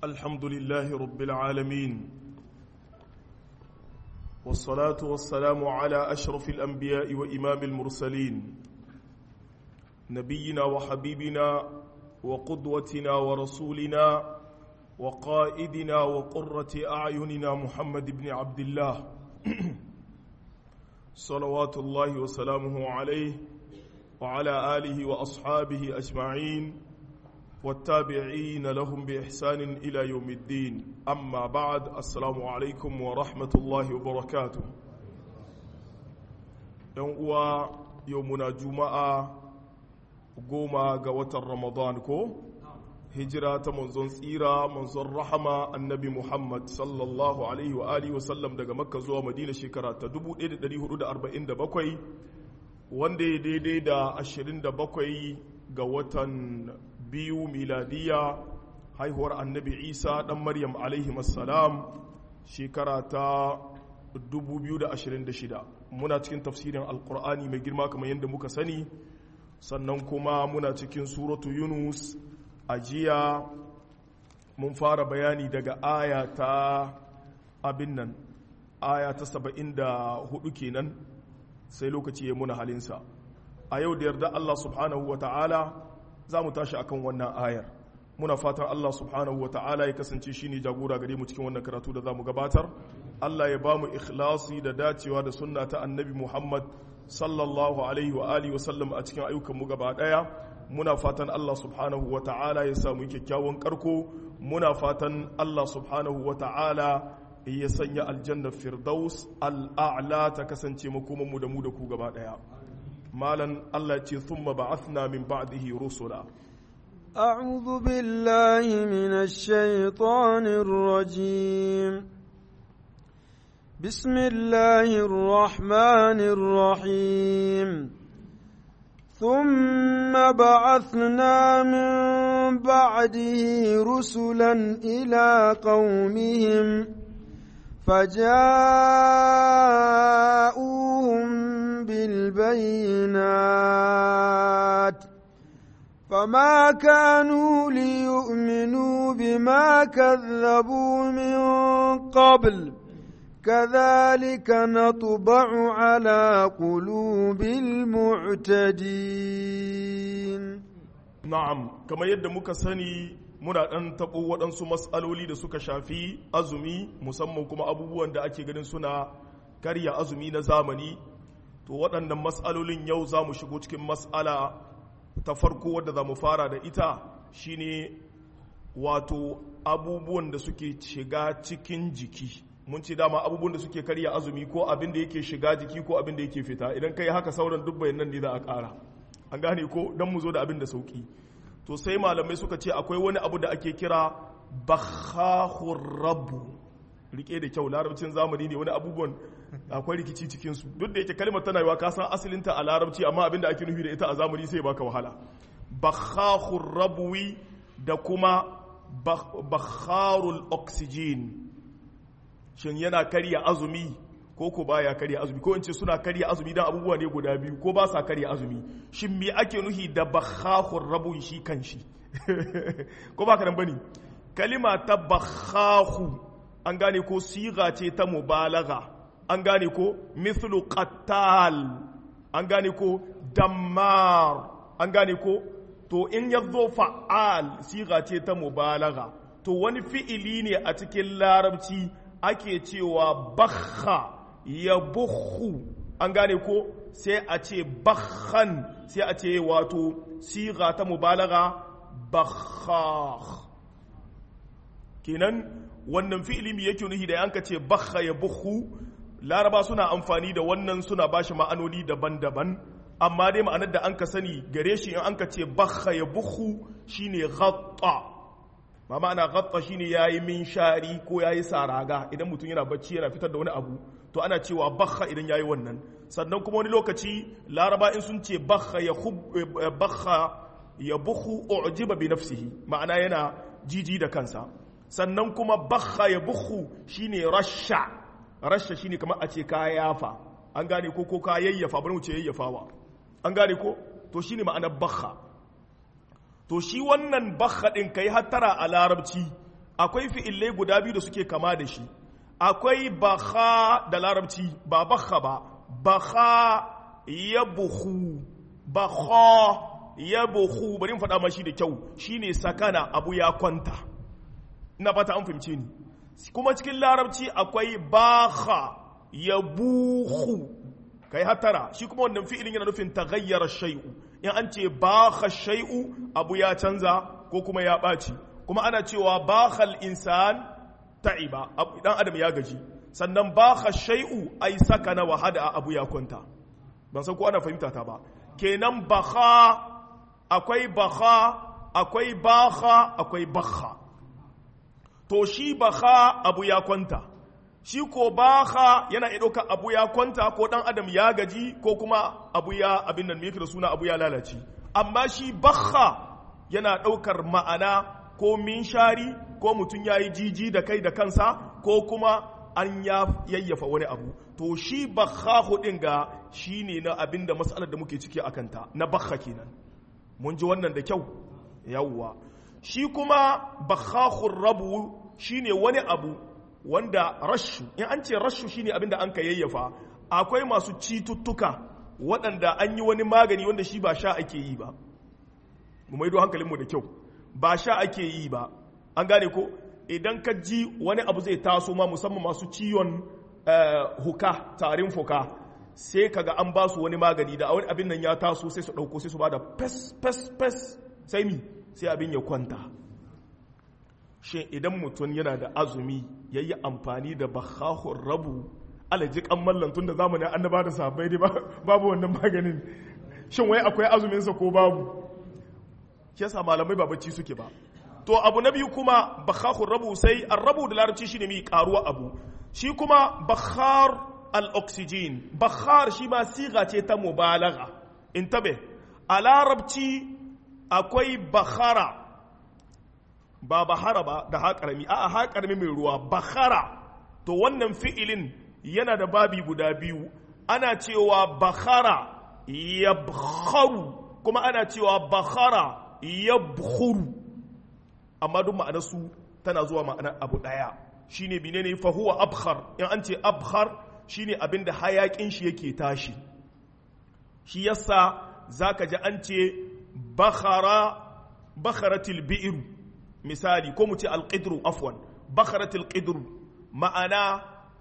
الحمد لله رب العالمين والصلاة والسلام على أشرف الأنبياء وإمام المرسلين نبينا وحبيبنا وقدوتنا ورسولنا وقائدنا وقرة أعيننا محمد بن عبد الله صلوات الله وسلامه عليه وعلى آله وأصحابه أجمعين والتابعين لهم بإحسان إلى يوم الدين أما بعد السلام عليكم ورحمة الله وبركاته يوم يومنا جمعة goma ga watan ramadan ko hijira ta manzon tsira manzon rahama annabi muhammad sallallahu alaihi wa alihi wasallam daga makka zuwa madina shekara ta 1447 wanda ya daidai da 27 ga watan biyu miladiya haihuwar annabi isa dan maryam alaihi assalam shekara ta 2026 muna cikin tafsirin alkur'ani mai girma kamar yadda muka sani sannan kuma muna cikin suratu yunus a jiya mun fara bayani daga aya ta abin nan aya ta saba'in da hudu kenan sai lokaci ya muna halinsa a yau da yarda Allah subhanahu wa ta'ala za mu tashi akan wannan ayar muna fatan Allah subhanahu wa ta'ala ya kasance shi ne jagora gare mu cikin wannan karatu da za mu gabatar Allah ya ba mu ikhlasi da dacewa da sunna ta annabi Muhammad sallallahu alaihi wa alihi wasallam a cikin ayyukanmu gaba daya muna fatan Allah subhanahu wa ta'ala ya samu kyakkyawan karko muna fatan Allah subhanahu wa ta'ala ya sanya aljanna firdaus al'a'la ta kasance makomanmu da mu da ku gaba daya malan Allah ce thumma ba'athna min ba'dihi rusula أعوذ بالله من الشيطان الرجيم بسم الله الرحمن الرحيم ثم بعثنا من بعده رسلا إلى قومهم فجاءوهم بالبينات فما كانوا ليؤمنوا بما كذبوا من قبل كذلك نطبع على قلوب المعتدين na'am kamar yadda muka sani muna ɗan taɓo waɗansu matsaloli da suka shafi azumi musamman kuma abubuwan da ake ganin suna karya azumi na zamani to waɗannan matsalolin yau za mu shigo cikin matsala ta farko wadda za mu fara da ita shine wato abubuwan da suke shiga cikin jiki mun ce dama abubuwan da suke karya azumi ko abin da yake shiga jiki ko abin da yake fita idan kai haka sauran duk bayanan ne za a ƙara an gane ko don mu zo da abin da sauki to sai malamai suka ce akwai wani abu da ake kira bakhahur rabu rike da kyau larabcin zamani ne wani abubuwan akwai rikici cikin su duk da yake kalmar tana yiwa ka san asalinta a larabci amma abin da ake nufi da ita a zamani sai baka wahala bakhahur rabwi da kuma bakharul oxygen shin yana karya azumi ko ko baya karya azumi ko in ce suna karya azumi dan abubuwa ne guda biyu ko ba sa karya azumi shin me ake nuhi da bakhahur rabu shi kanshi ko ba ka nan bane kalima ta bakhahu an gane ko siga ce ta mubalaga an gane ko mithlu qattal an gane ko dammar an gane ko to in yazo fa'al siga ce ta mubalaga to wani fi'ili ne a cikin larabci ake cewa bakha ya bukhu an gane ko sai a ce bakhan sai a ce wato siga ta mubalaga bakhah kenan wannan fi'ili mai yake nuhi da yanka ce bakha ya bukhu laraba suna amfani da wannan suna bashi ma'anoni daban-daban amma dai ma'anar da an ka sani gare shi in an ka ce bakha ya bukhu shine ghatta ba ma'ana ghatta shine yayi min shari ko yayi saraga idan mutum yana bacci yana fitar da wani abu to ana cewa bakha idan yayi wannan sannan kuma wani lokaci laraba in sun ce bakha ya bakha ya bukhu ujiba bi nafsihi ma'ana yana jiji da kansa sannan kuma bakha ya bukhu shine rasha rasha shine kamar a ce ka yafa an gane ko ko ka yayyafa bari mu ce yayyafawa an gane ko to shine ma'anar bakha to shi wannan bakha din kai hattara a larabci akwai fi'illai guda biyu da suke kama da shi akwai bakha da larabci ba bakha ba bakha ya buhu bakha ya buhu bari faɗa mashi da kyau shine sakana abu ya kwanta ina fata an fahimce ni kuma cikin larabci akwai bakha ya buhu kai hatara shi kuma wannan fi'ilin yana nufin taghayyara shay'u in an ce bakha shay'u abu ya canza ko kuma ya ɓaci kuma ana cewa bakhal insan ta'iba dan adam ya gaji sannan bakha shay'u ai sakana wa hada abu ya kwanta ban san ko ana fahimta ta ba kenan bakha akwai bakha akwai bakha akwai bakha to shi bakha abu ya kwanta shi ko bakha yana iya ɗauka abu ya kwanta ko ɗan adam ya gaji ko kuma abu ya abin nan da suna abu ya lalace amma shi bakha yana ɗaukar ma'ana ko minshari ko mutum ya yi jiji da kai da kansa ko kuma an ya yayyafa wani abu to shi bakha hudin ga shi ne na abin da matsalar da muke ciki a kanta na bakha kenan mun ji wannan da kyau yawwa shi kuma bakhahur rabu shine wani abu wanda rashu in an ce rashu shine abin da an ka yayyafa akwai masu cututtuka waɗanda an yi wani magani wanda shi ba sha ake yi ba mu maido hankalinmu da kyau ba sha ake yi ba an gane ko idan ka ji wani abu zai taso ma musamman masu ciwon huka tarin fuka sai kaga an ba su wani magani da wani abin nan ya taso sai su ɗauko sai su ba da fes fes fes sai mi sai abin ya kwanta shi idan mutum yana da azumi ya yi amfani da bakahun rabu alaji kan mallantun da zamanin annaba da sahabbai ne babu wannan maganin shin wai akwai azuminsa ko babu shi yasa malamai ba bacci suke ba to abu na biyu kuma bakahun rabu sai an rabu da larabci shine mai karuwa abu shi kuma bakhar al-oxygen bakhar shi ma siga ce ta mubalaga in tabe a larabci akwai bakhara ba bahara ba da haƙarami a haƙarami mai ruwa bakhara to wannan fi'ilin yana da babi guda biyu ana cewa bakhara yabkharu kuma ana cewa bakhara yabkhuru amma duk ma'anarsu tana zuwa ma'anar abu ɗaya shine menene fa huwa abkhar in an ce abkhar shine abinda hayakin shi yake tashi shi yasa zaka ji an ce bakhara bakharatil bi'r misali ko mu ce alqidru afwan bakharatil qidru ma'ana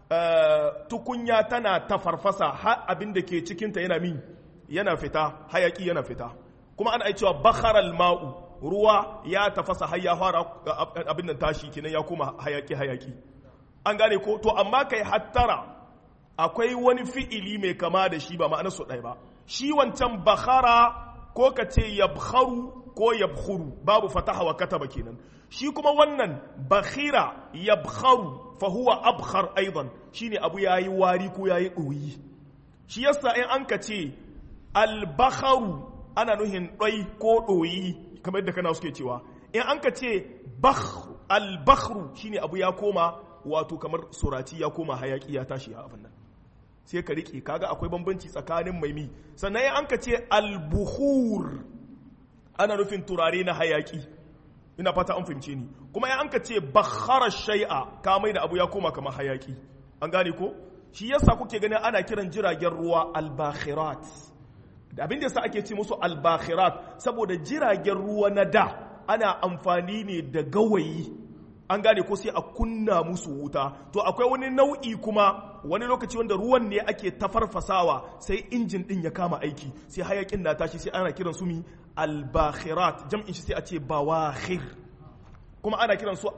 tukunya tana tafarfasa har abinda ke cikinta yana min yana fita hayaki yana fita kuma ana cewa bakharal ma'u ruwa ya tafasa har ya fara abin nan tashi kenan ya koma hayaki hayaki an gane ko to amma kai hattara akwai wani fi'ili mai kama da shi ba ma'anar su ɗaya ba shi wancan bakhara ko ka ce yabkharu ko yabkhuru babu fataha wa kataba kenan shi kuma wannan bakhira yabkharu fa huwa abkhar aidan shine abu yayi wari ko yayi ɗoyi shi yasa in an ka ce al-bakharu ana nuhin ɗai ko ɗoyi kamar yadda kana suke cewa in an ka ce al-bakhru shine abu ya koma wato kamar surati ya koma hayaki ya tashi a abin nan sai ka riƙe kaga akwai bambanci tsakanin maimi sannan in an ka ce al-bukhur ana nufin turare na hayaki ina fata an fahimce ni kuma in an ka ce bakhara shay'a ka mai da abu ya koma kamar hayaki an gane ko shi yasa kuke ganin ana kiran jiragen ruwa al-bakhirat da abin da yasa ake ce musu albakhirat saboda jiragen ruwa na da ana amfani ne da gawayi an gane ko sai a kunna musu wuta to akwai wani nau'i kuma wani lokaci wanda ruwan ne ake tafarfasawa sai injin din ya kama aiki sai hayakin na tashi sai ana kiran su mi albakhirat jam'in shi sai a ce bawakhir kuma ana kiran su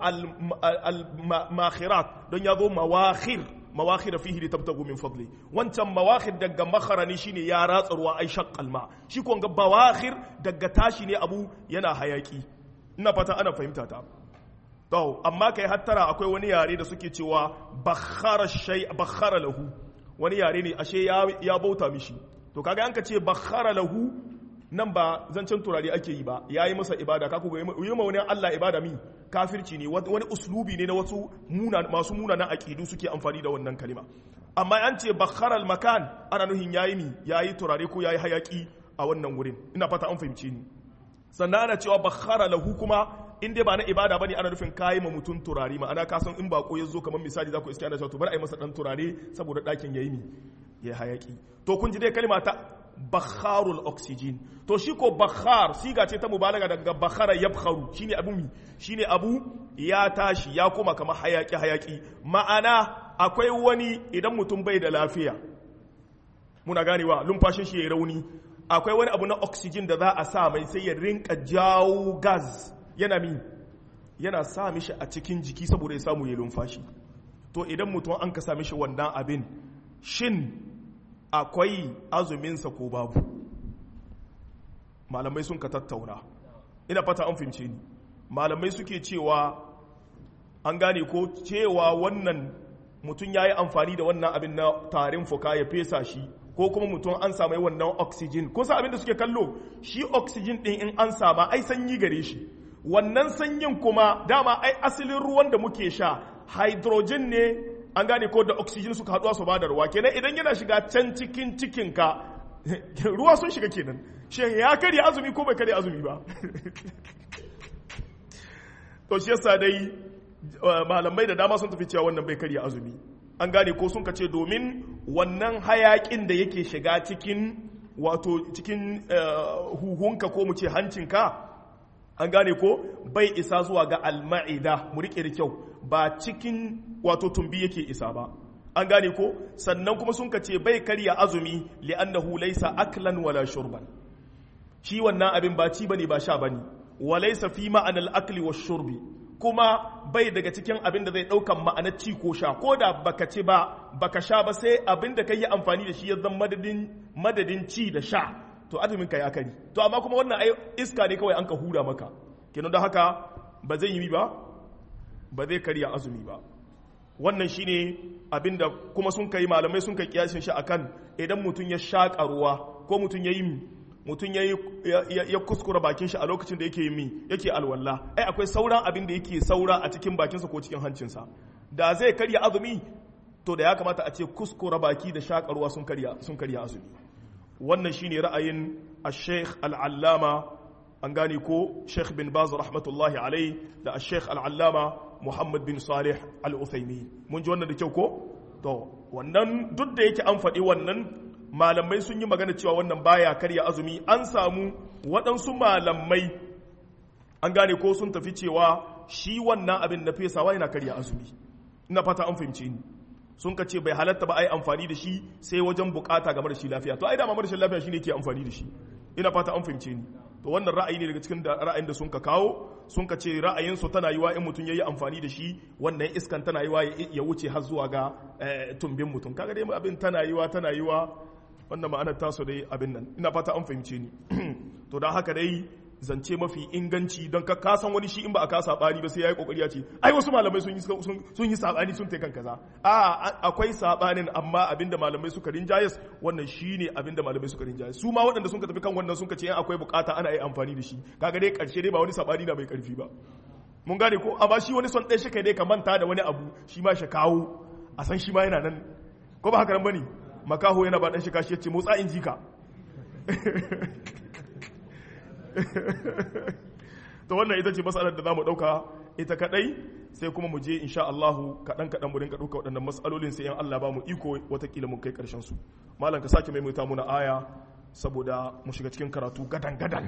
al-makhirat don ya zo mawakhir mawakhir fihi li tabtagu min fadli wancan mawakhir daga makharani shine ya ratsa ruwa ai shaqqal ma shi ko ga bawakhir daga tashi ne abu yana hayaki ina fata ana fahimta ta to amma kai hattara akwai wani yare da suke cewa bakhara shay bakhara lahu wani yare ne ashe ya, ya bauta mishi to kaga an ka ce bakhara lahu nan ba zancen turare ake yi ba ya yi masa ibada kaku ga yi ma wani Allah ibada mi kafirci ne wani uslubi ne na wasu masu munanan aƙidu suke amfani da wannan kalima amma an ce bakharal makan ana nuhin yayi mi yayi turare ko yayi hayaki a wannan wurin ina fata an fahimci ni sannan ana cewa bakhara lahu kuma in dai ba na ibada bane ana nufin kayi ma mutum turare ma'ana ka san in bako ya zo kamar misali za ku iske ana cewa to bar a yi masa dan turare saboda ɗakin yayi mi ya hayaki to kun ji dai kalma ta bakharul oxygen to shi ko bakhar siga ce ta mubalaga daga bakhara yabkharu shine abu mi shine abu ya tashi ya koma kamar hayaki hayaki ma'ana akwai wani idan mutum bai da lafiya muna ganewa lumfashin shi ya rauni akwai wani abu na oxygen da za a sa mai sai ya rinka jawo gas yana mi yana sa mishi a cikin jiki saboda ya samu ya lumfashi to idan mutum an ka sa mishi wannan abin shin akwai azuminsa ko babu malamai sun ka tattauna ina fata an fince ni malamai suke cewa an gane ko cewa wannan mutum ya yi amfani da wannan abin na tarin fuka ya fesa shi ko kuma mutum an samu wannan oxygen ko sa abin da suke kallo shi oxygen din in an sama ai sanyi gare shi wannan sanyin kuma dama ai asalin ruwan da muke sha hydrogen ne an gane ko da oxygen suka haɗuwa su ba da ruwa kenan idan yana shiga can cikin cikinka ruwa sun shiga kenan shin ya karya azumi ko bai karya azumi ba to shi yasa dai malamai da dama sun tafi cewa wannan bai karya azumi an gane ko sun kace domin wannan hayakin da yake shiga cikin wato cikin huhunka ko mu ce hancinka an gane ko bai isa zuwa ga alma'ida mu rike da kyau ba cikin wato tumbi yake isa ba an gane ko sannan kuma sun kace bai karya azumi li'annahu laysa aklan wala shurban shi wannan abin ba ci bane ba sha bane wa laysa fi ma'anal akli wash shurbi kuma bai daga cikin abin da zai daukan ma'anar ci ko sha ko da baka ci ba baka sha ba sai abin da kai yi amfani da shi ya zama madadin madadin ci da sha to azumin ka ya kari to amma kuma wannan iska ne kawai an ka hura maka kenan da haka ba zai yi ba ba zai karya azumi ba wannan shine abinda kuma sun kai malamai sun kai kiyashin shi akan idan mutum ya shaƙa ruwa ko mutum ya yi mutum ya ya kuskura bakin shi a lokacin da yake yi mi yake alwala ai akwai sauran abin da yake saura a cikin bakinsa ko cikin hancinsa da zai karya azumi to da ya kamata a ce kuskura baki da shaƙa ruwa sun karya sun karya azumi wannan shine ra'ayin al-sheikh al-allama an gane ko sheikh bin baz rahmatullahi alai da al-sheikh al-allama muhammad bin salih al-uthaymi mun ji wannan da kyau ko to wannan duk da yake an faɗi wannan malamai sun yi magana cewa wannan baya karya azumi an samu waɗansu malamai an gane ko sun tafi cewa shi wannan abin na fesawa yana karya azumi ina fata an fahimce ni sun ka ce bai halatta ba a yi amfani da shi sai wajen bukata game da shi lafiya to ai dama marashin lafiya shine ke amfani da shi ina fata an fahimce ni to wannan ra'ayi ne daga cikin ra'ayin da sun ka kawo sun ka ce ra'ayin su tana yiwa in mutum yayi amfani da shi wannan iskan tana yiwa ya wuce har zuwa ga tumbin mutum kaga dai abin tana yiwa tana yiwa wannan ma'anar taso dai abin nan ina fata an fahimce ni to don haka dai zance mafi inganci don ka kasan wani shi in ba a ka sabani ba sai yayi kokari ya ce ai wasu malamai sun yi sun yi sabani sun kan kaza a akwai sabanin amma abinda malamai suka rinjayes wannan shine abinda malamai suka rinjayes su ma waɗanda sun ka tafi kan wannan sun ka ce akwai bukata ana yi amfani da shi kaga dai karshe dai ba wani sabani na mai karfi ba mun gane ko amma shi wani son ɗaya shi kai dai ka manta da wani abu shi ma shi kawo a san shi ma yana nan ko ba haka nan bane makaho yana ba dan shi kashi yace motsa in jika to wannan ita ce matsalar da za mu ɗauka ita kaɗai sai kuma mu je insha Allahu kaɗan kaɗan mu rinka ɗauka waɗannan matsalolin sai yan Allah ba mu iko watakila mun kai ƙarshen su malam ka sake maimaita muna aya saboda mu shiga cikin karatu gadan gadan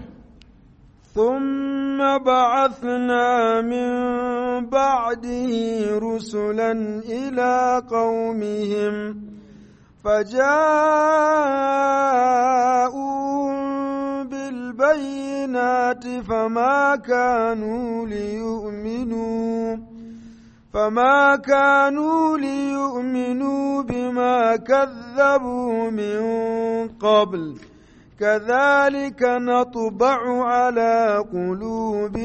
ثم بعثنا من بعده رسلا إلى قومهم فجاءوا بالبينات فما كانوا ليؤمنوا فما كانوا ليؤمنوا بما كذبوا من قبل كذلك نطبع على قلوب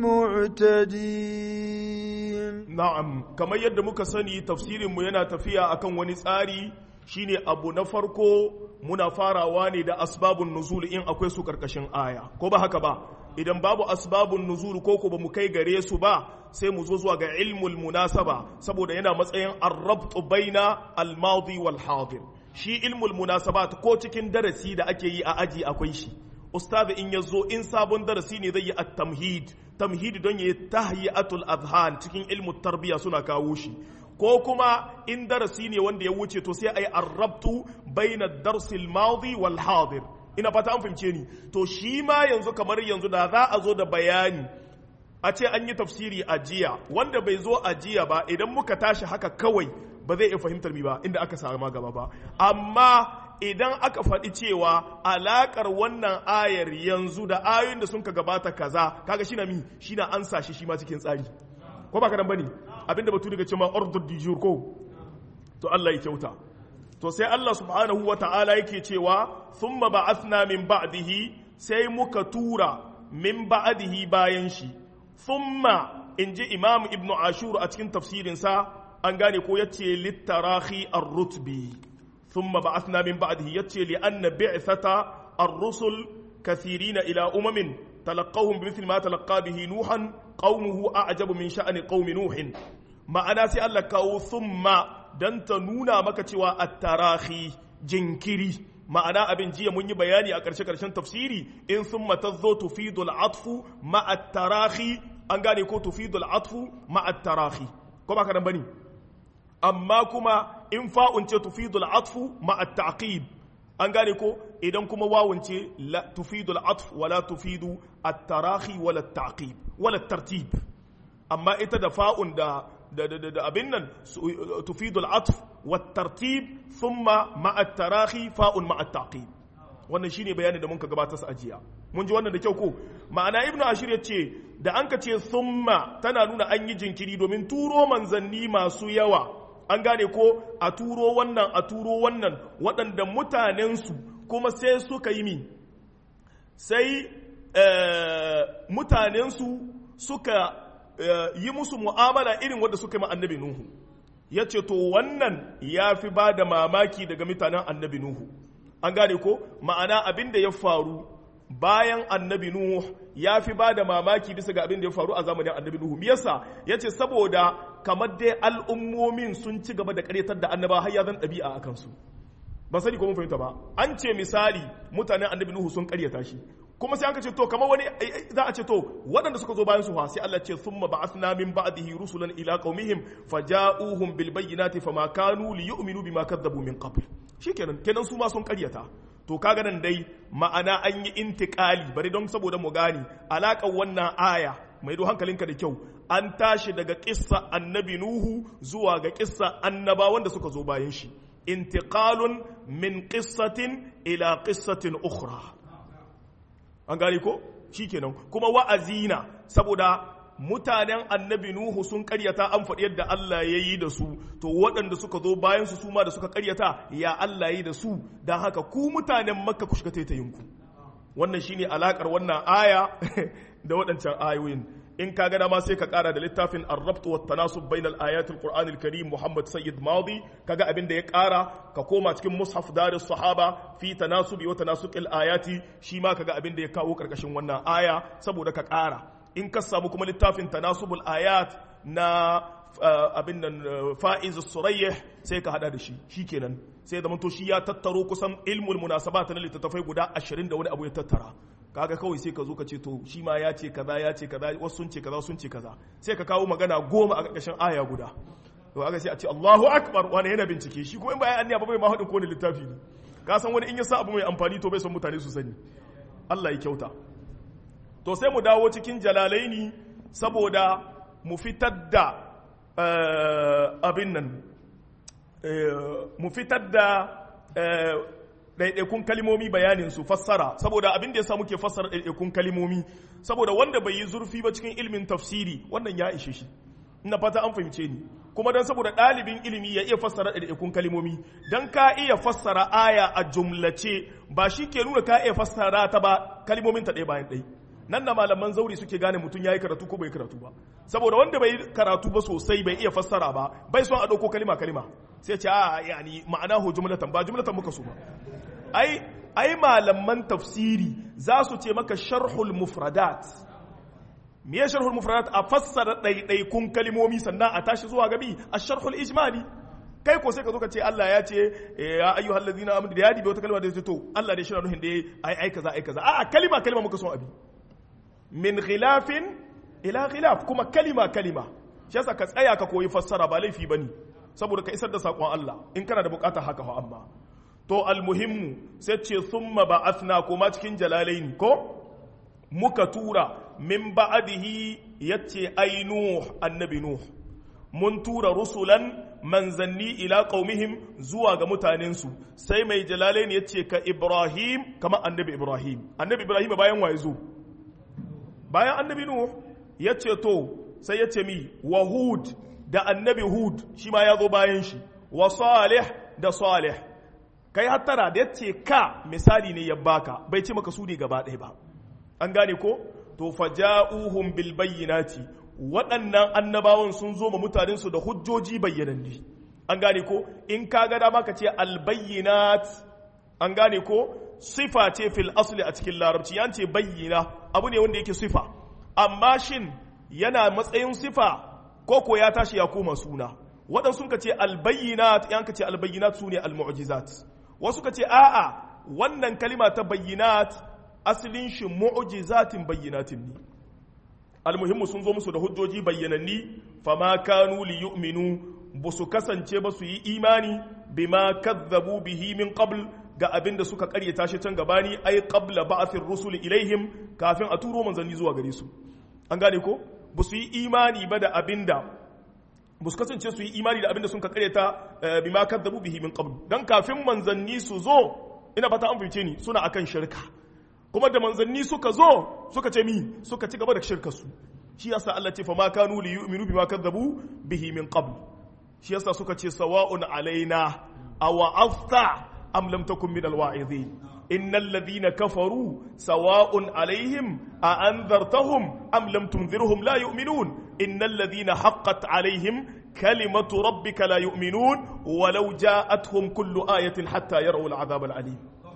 المعتدين نعم كما يد muka sani tafsirin mu yana tafiya akan wani tsari shine abu na farko muna farawa ne da asbabun nuzul in akwai su karkashin aya ko ba haka ba idan babu asbabun nuzul ko ko ba mu kai gare su ba sai mu zo zuwa ga ilmul munasaba saboda yana matsayin arrabt baina al-madi wal hadir shi ilmul munasabat ko cikin darasi da ake yi a aji akwai shi ustazi in yazo in sabon darasi ne zai yi at-tamhid tamhid don yayi tahyi'atul adhan cikin ilmu tarbiya suna kawo shi ko kuma in darasi ne wanda ya wuce to sai ayi arrabtu baina darsil madi wal hadir ina fata an fahimce ni to shi ma yanzu kamar yanzu da za a zo da bayani a ce an yi tafsiri a jiya wanda bai zo a jiya ba idan muka tashi haka kawai ba zai iya fahimtar mi ba inda aka sama gaba ba amma idan aka faɗi cewa alaƙar wannan ayar yanzu da ayoyin da sun ka gabata kaza kaga shi na mi shi na an shi shi ma cikin tsari ko ba kadan bane abinda batu daga cewa ordre du jour ko to Allah ya kyauta to sai Allah subhanahu wa ta'ala yake cewa thumma ba'athna min ba'dihi sai muka tura min ba'dihi bayan shi thumma inji imam ibnu ashur a cikin tafsirinsa an gane ko yace littarahi ar-rutbi thumma ba'athna min ba'dihi yace li anna bi'thata ar-rusul kathirina ila umamin talaqahum bimithli ma talaqa bihi nuhan qaumuhu a'jabu min sha'ani qaumi nuhin ma'ana sai Allah kawo thumma dan ta nuna maka cewa at-tarahi jinkiri ma'ana abin jiya mun yi bayani a ƙarshe ƙarshen tafsiri in thumma tazo tufidul atfu ma'a tarahi an gane ko tufidul atfu ma'a tarahi ko ba ka nan bane amma kuma in fa'un ce tufidul atfu ma'a ta'qib an gane ko idan kuma wawun ce la tufidul atf wala tufidu at-tarahi wala at-ta'qib wala tartib amma ita da fa'un da da da da abin nan tufidul atf wa tartib thumma ma'a at-tarahi fa'un ma'a at-ta'qib wannan shine bayanin da mun ka gabatar sa ajiya mun ji wannan da kyau ko ma'ana ibnu ashir yace da an ka ce thumma tana nuna an yi jinkiri domin turo manzanni masu yawa an gane ko a turo wannan a turo wannan waɗanda mutanensu kuma sai suka yi mi sai mutanensu suka yi musu mu'amala irin wadda suka yi annabi nuhu ya ce to wannan ya fi ba da mamaki daga mutanen annabi nuhu an gane ko ma'ana abin da ya faru bayan annabi nuhu ya fi ba da mamaki bisa ga abin da ya faru a zamanin annabi nuhu me yasa ya ce saboda kamar dai al'ummomin sun ci gaba da karyatar da annaba har ya zan ɗabi'a a kansu ba sani ko mun fahimta ba an ce misali mutanen annabi nuhu sun karyata shi kuma sai an ce to kamar wani za a ce to waɗanda suka zo bayan su fa sai Allah ce thumma ba'athna min ba'dihi rusulan ila qaumihim faja'uhum bil bayyinati fama kanu liyu'minu bima kadzabu min qabl shikenan kenan su ma sun karyata to kaga nan dai ma'ana an yi intikali bari don saboda mu gani alaƙar wannan aya mai do hankalinka da kyau an tashi daga kissa annabi nuhu zuwa ga kissa annaba wanda suka zo bayan shi intiqalun min qissatin ila qissatin ukhra an gane ko shikenan kuma wa'azina saboda mutanen annabi nuhu sun karyata an faɗi yadda Allah ya yi da su to waɗanda suka zo bayan su suma da suka karyata ya Allah ya yi da su don haka ku mutanen makka ku shiga taitayinku wannan shine alakar wannan aya da waɗancan ayoyin in ka gada ma sai ka kara da littafin arrabtu wa tanasub bainal ayatul qur'anil karim muhammad sayyid madi kaga abin da ya kara ka koma cikin mushaf darus sahaba fi tanasubi wa tanasuqil ayati shi ma kaga abin da ya kawo karkashin wannan aya saboda ka kara in ka samu kuma littafin tanasubul ayat na abin nan fa'iz surayyih sai ka hada da shi shikenan sai da to shi ya tattaro kusan ilmul munasabat na littattafai guda 20 da wani abu ya tattara kaga kawai sai ka zo ka ce to shi ma ya ce kaza ya ce kaza wasu sun ce kaza sun ce kaza sai ka kawo magana goma a ƙarƙashin aya guda to aka sai a ce Allahu akbar wani yana bincike shi ko in bayan anniya ba bai ma hadin ko ne littafi ne ka san wani in ya sa abu mai amfani to bai son mutane su sani Allah ya kyauta to sai mu dawo cikin jalalaini saboda mu fitar da abin nan mu fitar da ɗaiɗaikun kalimomi bayanin su fassara saboda abin da ya sa muke fassara ɗaiɗaikun kalimomi saboda wanda bai yi zurfi ba cikin ilimin tafsiri wannan ya ishe shi ina fata an fahimce ni kuma don saboda ɗalibin ilimi ya iya fassara ɗaiɗaikun kalimomi don ka iya fassara aya a jumlace ba shi ke nuna ka iya fassara ta ba kalimomin ta ɗaya bayan ɗaya nan da malaman zauri suke gane mutum ya yi karatu ko bai karatu ba saboda wanda bai karatu ba sosai bai iya fassara ba bai son a ɗauko kalima kalima sai ce a yani ma'ana ho jumlatan ba jumlatan muka so ba ai ai malaman tafsiri za su ce maka sharhul mufradat me ya sharhul mufradat a fassara ɗaiɗaikun kalimomi sannan a tashi zuwa gabi a sharhul ijmali kai ko sai ka zo ka ce Allah ya ce ya ayyuhal ladina amanu da ya dibe wata kalma da ya to Allah dai shi na nuhin da ai ai kaza ai kaza a'a kalima kalima muka son abi min khilafin ila khilaf kuma kalima kalima shi yasa ka tsaya ka koyi fassara ba laifi bane saboda ka isar da sakon Allah in kana da bukatar haka fa amma to almuhimmu sai ce thumma ba'athna kuma cikin jalalaini ko muka tura min ba'dihi yace ai nuh annabi nuh mun tura rusulan manzanni ila qaumihim zuwa ga mutanensu sai mai jalalaini yace ka ibrahim kama annabi ibrahim annabi ibrahim bayan waye zo bayan annabi nuh yace to sai yace mi wa hud da annabi hud shi ma ya zo bayan shi wa salih da salih kai hattara da yace ka misali ne ya baka bai ce maka su ne gaba ɗaya ba an gane ko to faja'uhum bil bayyinati waɗannan annabawan sun zo ma mutanensu da hujjoji bayyananni an gane ko in ka ga dama ka ce al bayyinat an gane ko sifa ce fil asli a cikin larabci yan ce bayyina abu ne wanda yake sifa amma shin yana matsayin sifa ko ko ya tashi ya koma suna waɗansu ka ce albayyinat yan ka ce albayyinat su ne almu'jizat wasu ka ce a'a wannan kalima ta bayyinat asalin shi mu'jizatin bayyinatin ne almuhimmu sun zo musu da hujjoji bayyananni fama kanu li yu'minu ba su kasance ba su yi imani bima kazzabu bihi min qabl ga abin da suka karyata shi can gabani ai qabla ba'athir rusul ilaihim kafin a turo manzanni zuwa gare su an gane ko ba su yi imani ba da abin da ba su kasance su yi imani da abin da sun ka karyata bima kadzabu bihi min qabl dan kafin manzanni su zo ina fata an fice ni suna akan shirka kuma da manzanni suka zo suka ce mi suka ci gaba da shirkar su shi yasa Allah ce fa ma kanu li yu'minu bima kadzabu bihi min qabl shi yasa suka ce sawa'un alaina aw afta am lam takun min alwa'izin innal ladhina kafaru sawa'un alaihim a anzartahum am lam tunzirhum la yu'minun innal ladhina haqqat alaihim kalimatu rabbika la yu'minun walau ja'atuhum kullu ayatin hatta yarawu al'adhab al'alim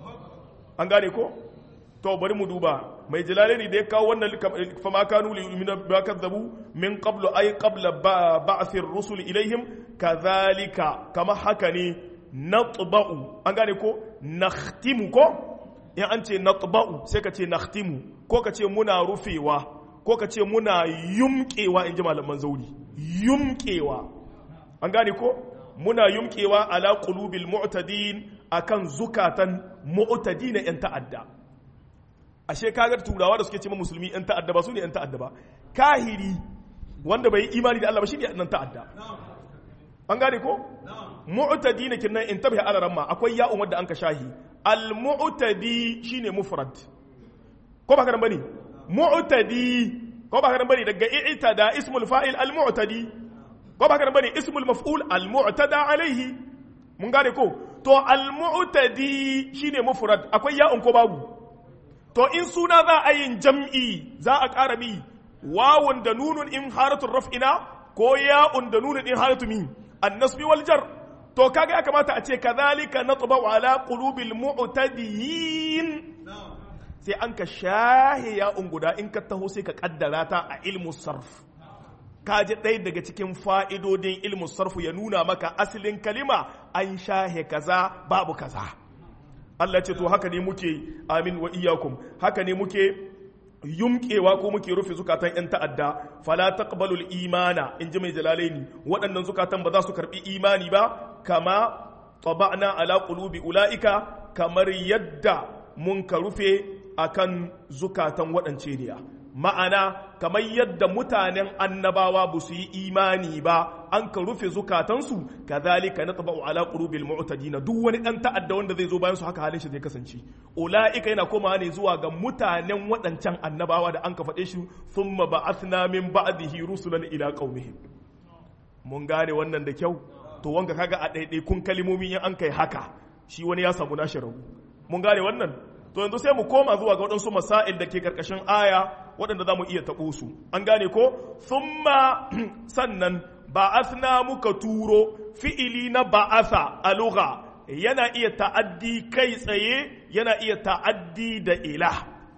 an gane ko to bari mu duba mai jalalaini da ya kawo wannan fama kanu li yu'minu ba kadzabu min qablu ay qabla ba'thir rusul ilaihim kadhalika kama haka ne natba'u an gane ko nakhtimu ko in an ce natba'u sai ka ce nakhtimu ko ka ce muna rufewa ko ka ce muna yumkewa in ji malaman zauri yumkewa an gane ko muna yumkewa ala qulubil mu'tadin akan zukatan mu'tadina yan ta'adda ashe kagar turawa da suke ce musulmi yan ta'adda ba su ne yan ta'adda ba kahiri wanda bai yi imani da Allah ba shi ne nan ta'adda an gane ko mu'tadina kinnan in tabiha ala ramma akwai ya'un wadda an ka shahi al mu'tadi shine mufrad ko ba karan bane mu'tadi ko ba karan bane daga i'tada ismul fa'il al mu'tadi ko ba karan bane ismul maf'ul al mu'tada alaihi mun gane ko to al mu'tadi shine mufrad akwai ya'un ko babu to in suna za a yin jam'i za a ƙara mi wawun da nunun in haratun raf'ina ko ya'un da nunun in haratu mi annasbi wal jar to kaga ya kamata a ce kadhalika natba ala qulubil mu'tadiyin sai an ka shahe ya'un guda in ka taho sai ka kaddara ta a ilmu sarf ka ji ɗaya daga cikin fa'idodin ilmu sarfu ya nuna maka asalin kalima an shahe kaza babu kaza Allah ce to haka ne muke amin wa iyakum haka ne muke yumkewa ko muke rufe zukatan yan ta'adda fala taqbalul imana in ji mai jalalaini waɗannan zukatan ba za su karbi imani ba kama taba'na ala qulubi ulaika kamar yadda mun ka rufe akan zukatan waɗance ne ma'ana kamar yadda mutanen annabawa ba su yi imani ba an ka rufe zukatansu kazalika na taba'u ala qulubil mu'tadina duk wani dan ta'adda wanda zai zo bayan su haka halin shi zai kasance ulaika yana komawa ne zuwa ga mutanen waɗancan annabawa da an ka faɗe shi thumma ba'athna min ba'dihi rusulan ila qaumihim mun gane wannan da kyau to wanga kaga a ɗaiɗaikun kalimomi in an kai haka shi wani ya samu nashi rabu mun gane wannan to yanzu sai mu koma zuwa ga waɗansu masail da ke ƙarƙashin aya waɗanda za mu iya taɓo su an gane ko thumma sannan ba'athna muka turo fi'ili na ba'atha a lugha yana iya ta'addi kai tsaye yana iya ta'addi da ila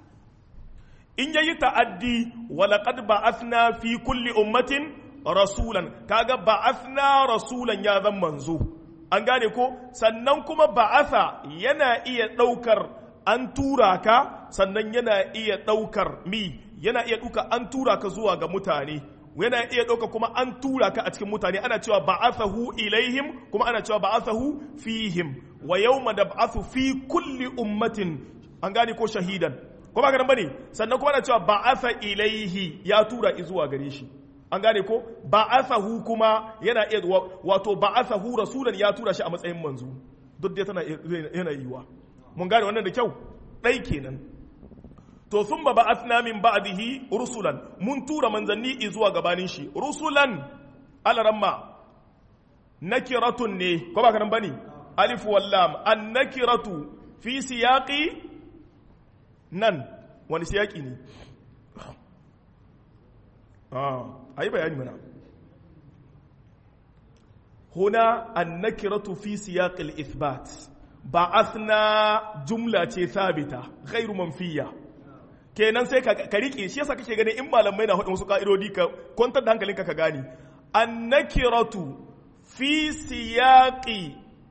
in yayi ta'addi walaqad ba'athna fi kulli ummatin rasulan kaga ba'athna rasulan ya zan manzo an gane ko sannan kuma ba'atha yana iya ɗaukar an tura ka sannan yana iya ɗaukar mi yana iya ɗauka an tura ka zuwa ga mutane yana iya ɗauka kuma an tura ka a cikin mutane ana cewa ba'athahu ilaihim kuma ana cewa ba'athahu fihim wa yawma nab'athu fi kulli ummatin an gane ko shahidan ko ba bane sannan kuma ana cewa ba'atha ilaihi ya tura zuwa gare shi an gane ko ba'athahu kuma yana iya wato ba'athahu rasulan ya tura shi a matsayin manzo duk dai tana yana yiwa mun gane wannan da kyau dai kenan to sun ba ba'athna min ba'dihi rusulan mun tura manzanni zuwa gabanin shi rusulan alaramma nakiratun ne ko ba kanan bane alif wallam an nakiratu fi siyaqi nan wani siyaqi ne ah ayi bayani mana huna an nakiratu fi siyaqi al-ithbat ba'athna jumla ce sabita ghairu manfiya kenan sai ka rike shi yasa kake gani in malamai na hudu wasu ka'idodi ka kwantar da hankalinka ka gani annakiratu fi siyaqi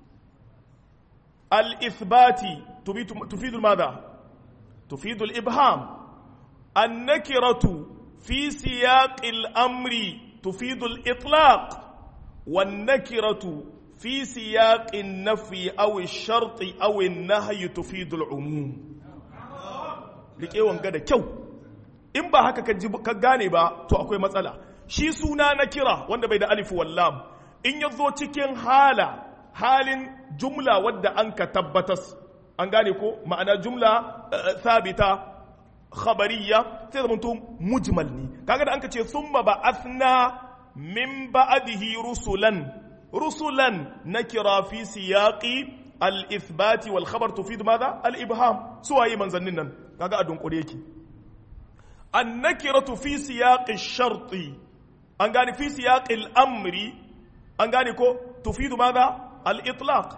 al-ithbati tufidu madha tufidu al-ibham annakiratu fi siyaqi al-amri tufidu al-itlaq والنكرة في سياق النفي أو الشرط أو النهي تفيد العموم rike wanga da kyau in ba haka ka gane ba to akwai matsala shi suna na kira wanda bai da alifu wallam in ya zo cikin hala halin jumla wadda an ka tabbatas an gane ko ma'ana jumla sabita khabariya sai zama to mujmal ne kaga da an ka ce summa ba'athna min ba'dihi rusulan rusulan nakira fi siyaqi al-ithbati wal khabar tufid madha al-ibham suwaye manzannin nan kaga a dunkure yake annakiratu fi siyaqi sharti an gane fi siyaqi al-amri an gane ko tufidu madha al-itlaq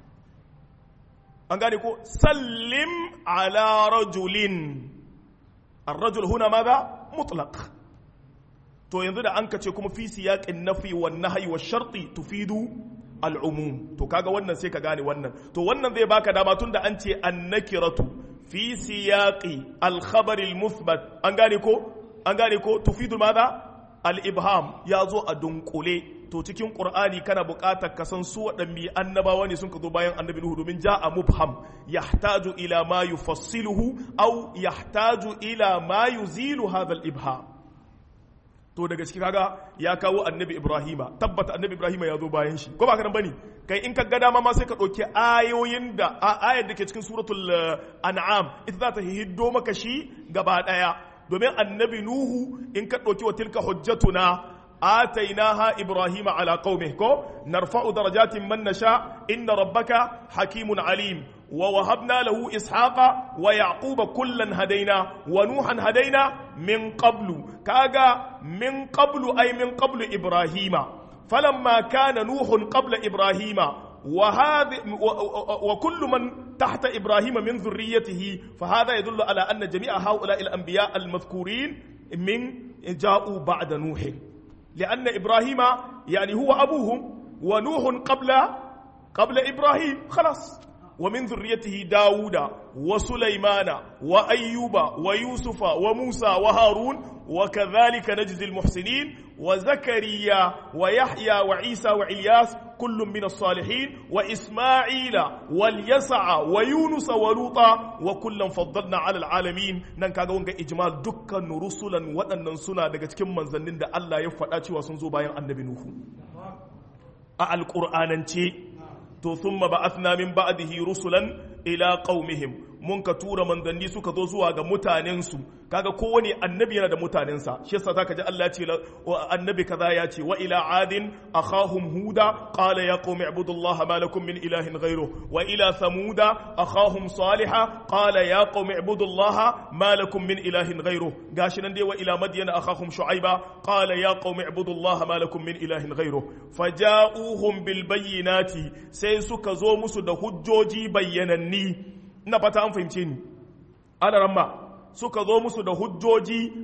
an gane ko sallim ala rajulin الرجل هنا ماذا مطلق to yanzu da an kace kuma fi siyaqin nafi wan nahyi wash sharti tufidu al-umum to kaga wannan sai ka gane wannan to wannan zai baka dama tunda an ce annakiratu fi siyaqi al-khabar al-muthbat an gane ko an gane ko tufidu madha al-ibham ya zo a dunkule to cikin qur'ani kana buƙatar ka san su waɗanne annabawa ne sun ka zo bayan annabi nuhu domin ja'a mubham yahtaju ila ma yufassiluhu aw yahtaju ila ma yuzilu hadha al-ibham to daga ciki kaga ya kawo annabi ibrahima tabbata annabi ibrahima ya zo bayan shi ko ba ka nan bane kai in ka ga dama ma sai ka ɗauki ayoyin da ayar da ke cikin suratul an'am ita za ta hiddo maka shi gaba ɗaya domin annabi nuhu in ka ɗauki wa tilka hujjatuna آتيناها إبراهيم على قومه كو نرفع درجات من نشاء إن ربك حكيم عليم ووهبنا له إسحاق ويعقوب كلا هدينا ونوحا هدينا من قبل كاغا من قبل أي من قبل إبراهيم فلما كان نوح قبل إبراهيم وهذا وكل من تحت إبراهيم من ذريته فهذا يدل على أن جميع هؤلاء الأنبياء المذكورين من جاءوا بعد نوح لأن إبراهيم يعني هو أبوهم ونوح قبل قبل إبراهيم خلاص ومن ذريته داود وسليمان وأيوب ويوسف وموسى وهارون وكذلك نجزي المحسنين وزكريا ويحيى وعيسى وعلياس كل من الصالحين وإسماعيل واليسع ويونس ولوطا وكلا فضلنا على العالمين nan kaga wanga ijmal dukkan rusulan waɗannan suna daga cikin manzannin da Allah ya faɗa cewa sun zo bayan annabi Nuhu a alƙur'anance to thumma ba'athna min ba'dihi rusulan ila qaumihim mun ka tura manzanni suka zo zuwa ga mutanensu kaga kowane annabi yana da mutanensa shi yasa zaka ji Allah ya ce annabi kaza ya ce wa ila adin akhahum huda qala ya qaumi ibudullaha ma lakum min ilahin ghayruh wa ila samuda akhahum salihah qala ya qaumi ibudullaha ma lakum min ilahin ghayruh gashi nan dai wa ila madyana akhahum shu'aiba qala ya qaumi ibudullaha ma lakum min ilahin ghayruh faja'uhum bil bayyinati sai suka zo musu da hujjoji bayyananni ina fata an fahimce ni alaramma suka zo musu da hujjoji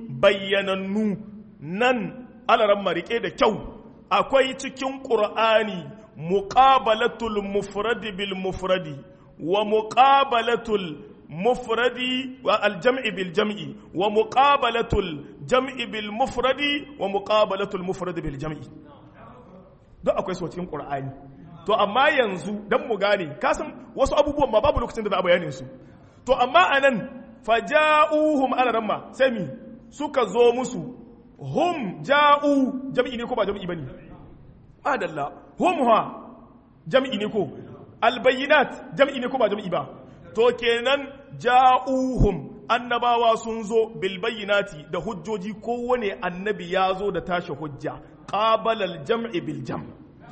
bayyanannu nan alaramma rike da kyau akwai cikin ƙur'ani muqabalatul mufradi bil mufradi wa muqabalatul mufradi wa aljam'i bil jam'i wa muqabalatul jam'i bil mufradi wa muqabalatul mufradi bil jam'i duk akwai su cikin qur'ani to amma yanzu dan mu gane kasan wasu abubuwan ma babu lokacin da za a bayanin su to amma anan faja'uhum ala ramma sai mi suka zo musu hum ja'u jam'i ne ko ba jam'i bane adalla hum ha jam'i ne ko albayinat jam'i ne ko ba jam'i ba to kenan ja'uhum annabawa sun zo bil bayyinati da hujjoji kowane annabi ya zo da tashi hujja qabala al jam'i bil jam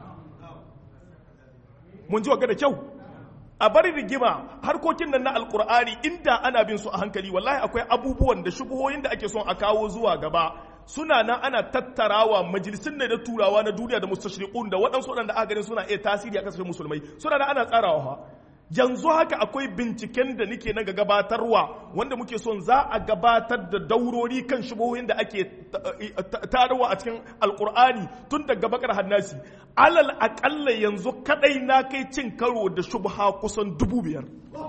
mun ji wa da kyau a bari rigima harkokin nan na alkur'ani inda ana bin su a hankali wallahi akwai abubuwan da shubuhoyin da ake son a kawo zuwa gaba suna nan ana tattarawa majalisun ne da turawa na duniya da mustashriqun da waɗansu waɗanda aka ganin suna iya tasiri a kasashen musulmai suna nan ana tsarawa fa yanzu haka akwai binciken da nake na gabatarwa wanda muke son za a gabatar da daurori kan shubuhoyin da ake tarwa a cikin alkur'ani tun daga bakar hannasi alal akalla yanzu kadai na kai cin karo da shubha kusan dubu biyar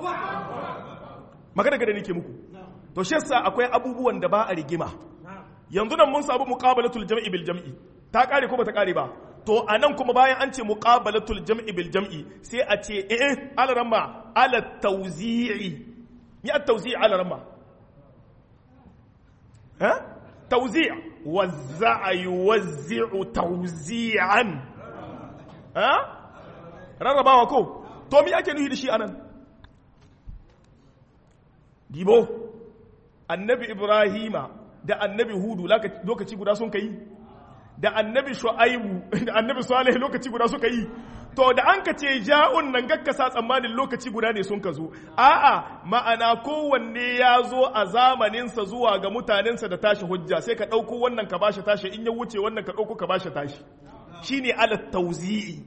magana gada nake muku to shi yasa akwai abubuwan da ba a rigima yanzu nan mun samu muqabalatul jam'i bil jam'i ta kare ko bata kare ba to anan kuma bayan an ce muqabalatul jam'i bil jam'i sai a ce eh ala ramma ala tawzi'i ni at tawzi'i ala ramma ha tawzi' wazza'a yuwazzi'u tawzi'an ha rarrabawa ko to me ake nufi da shi anan dibo annabi ibrahima da annabi hudu lokaci guda sun kai da annabi shu'aibu da annabi salih lokaci guda suka yi to da an ka ce ja'un nan gakkasa tsammanin lokaci guda ne sun ka zo a'a ma'ana kowanne ya zo a zamaninsa zuwa ga mutanensa da tashi hujja sai ka ɗauko wannan ka bashi tashi in ya wuce wannan ka ɗauko ka bashi tashi shine ala tauzi'i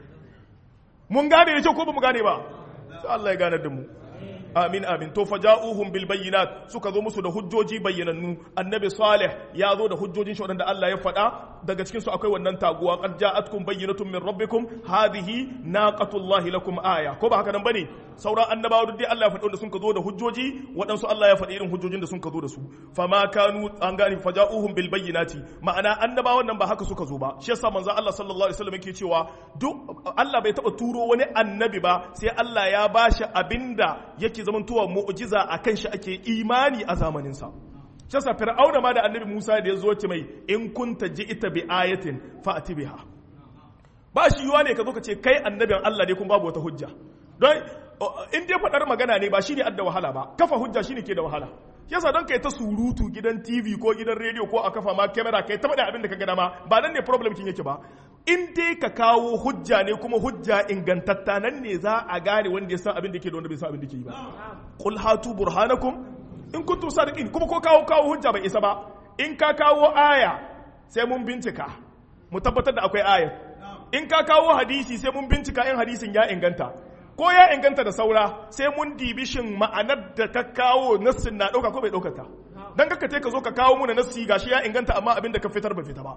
mun gane da kyau ko ba mu gane ba sai Allah ya gane da mu amin amin to faja'uhum bil bayyinat suka zo musu da hujjoji bayyanannu annabi salih ya zo da hujjojin shi wadanda Allah ya faɗa daga cikin su akwai wannan taguwa qad ja'atkum bayyinatun min rabbikum hadhihi naqatullahi lakum aya ko ba haka nan bane sauran annabawa duk dai Allah ya faɗi wanda sun ka zo da hujjoji waɗansu Allah ya faɗi irin hujjojin da sun ka zo da su fama kanu an gane faja'uhum bil bayyinati ma'ana annabawan nan ba haka suka zo ba shi yasa manzo Allah sallallahu alaihi wasallam yake cewa duk Allah bai taba turo wani annabi ba sai Allah ya bashi abinda yake zamantowa mu'jiza akan shi ake imani a zamanin sa shi yasa fir'auna ma da annabi Musa da ya zo ce mai in kunta ji'ita bi ayatin fa'ti biha ba shi yiwa ne ka zo ka ce kai annabin Allah ne kuma babu wata hujja don in dai faɗar magana ne ba shi ne adda wahala ba kafa hujja shi ne ke da wahala yasa don kai ta surutu gidan tv ko gidan rediyo ko a kafa ma kamera kai ta faɗa abin da ka gada ma ba nan ne problem kin yake ba in dai ka kawo hujja ne kuma hujja ingantatta nan ne za a gane wanda ya san abin da ke da wanda bai san abin da ke yi ba qul hatu burhanakum in kuntum sadiqin kuma ko kawo kawo hujja bai isa ba in ka kawo aya sai mun bincika mu tabbatar da akwai aya in ka kawo hadisi sai mun bincika in hadisin ya inganta ko ya inganta da saura sai mun dibi shin ma'anar da ka kawo nassin na ɗauka ko bai ɗauka ta don kaka te ka zo ka kawo muna nassi gashi ya inganta amma abin da ka fitar ba fita ba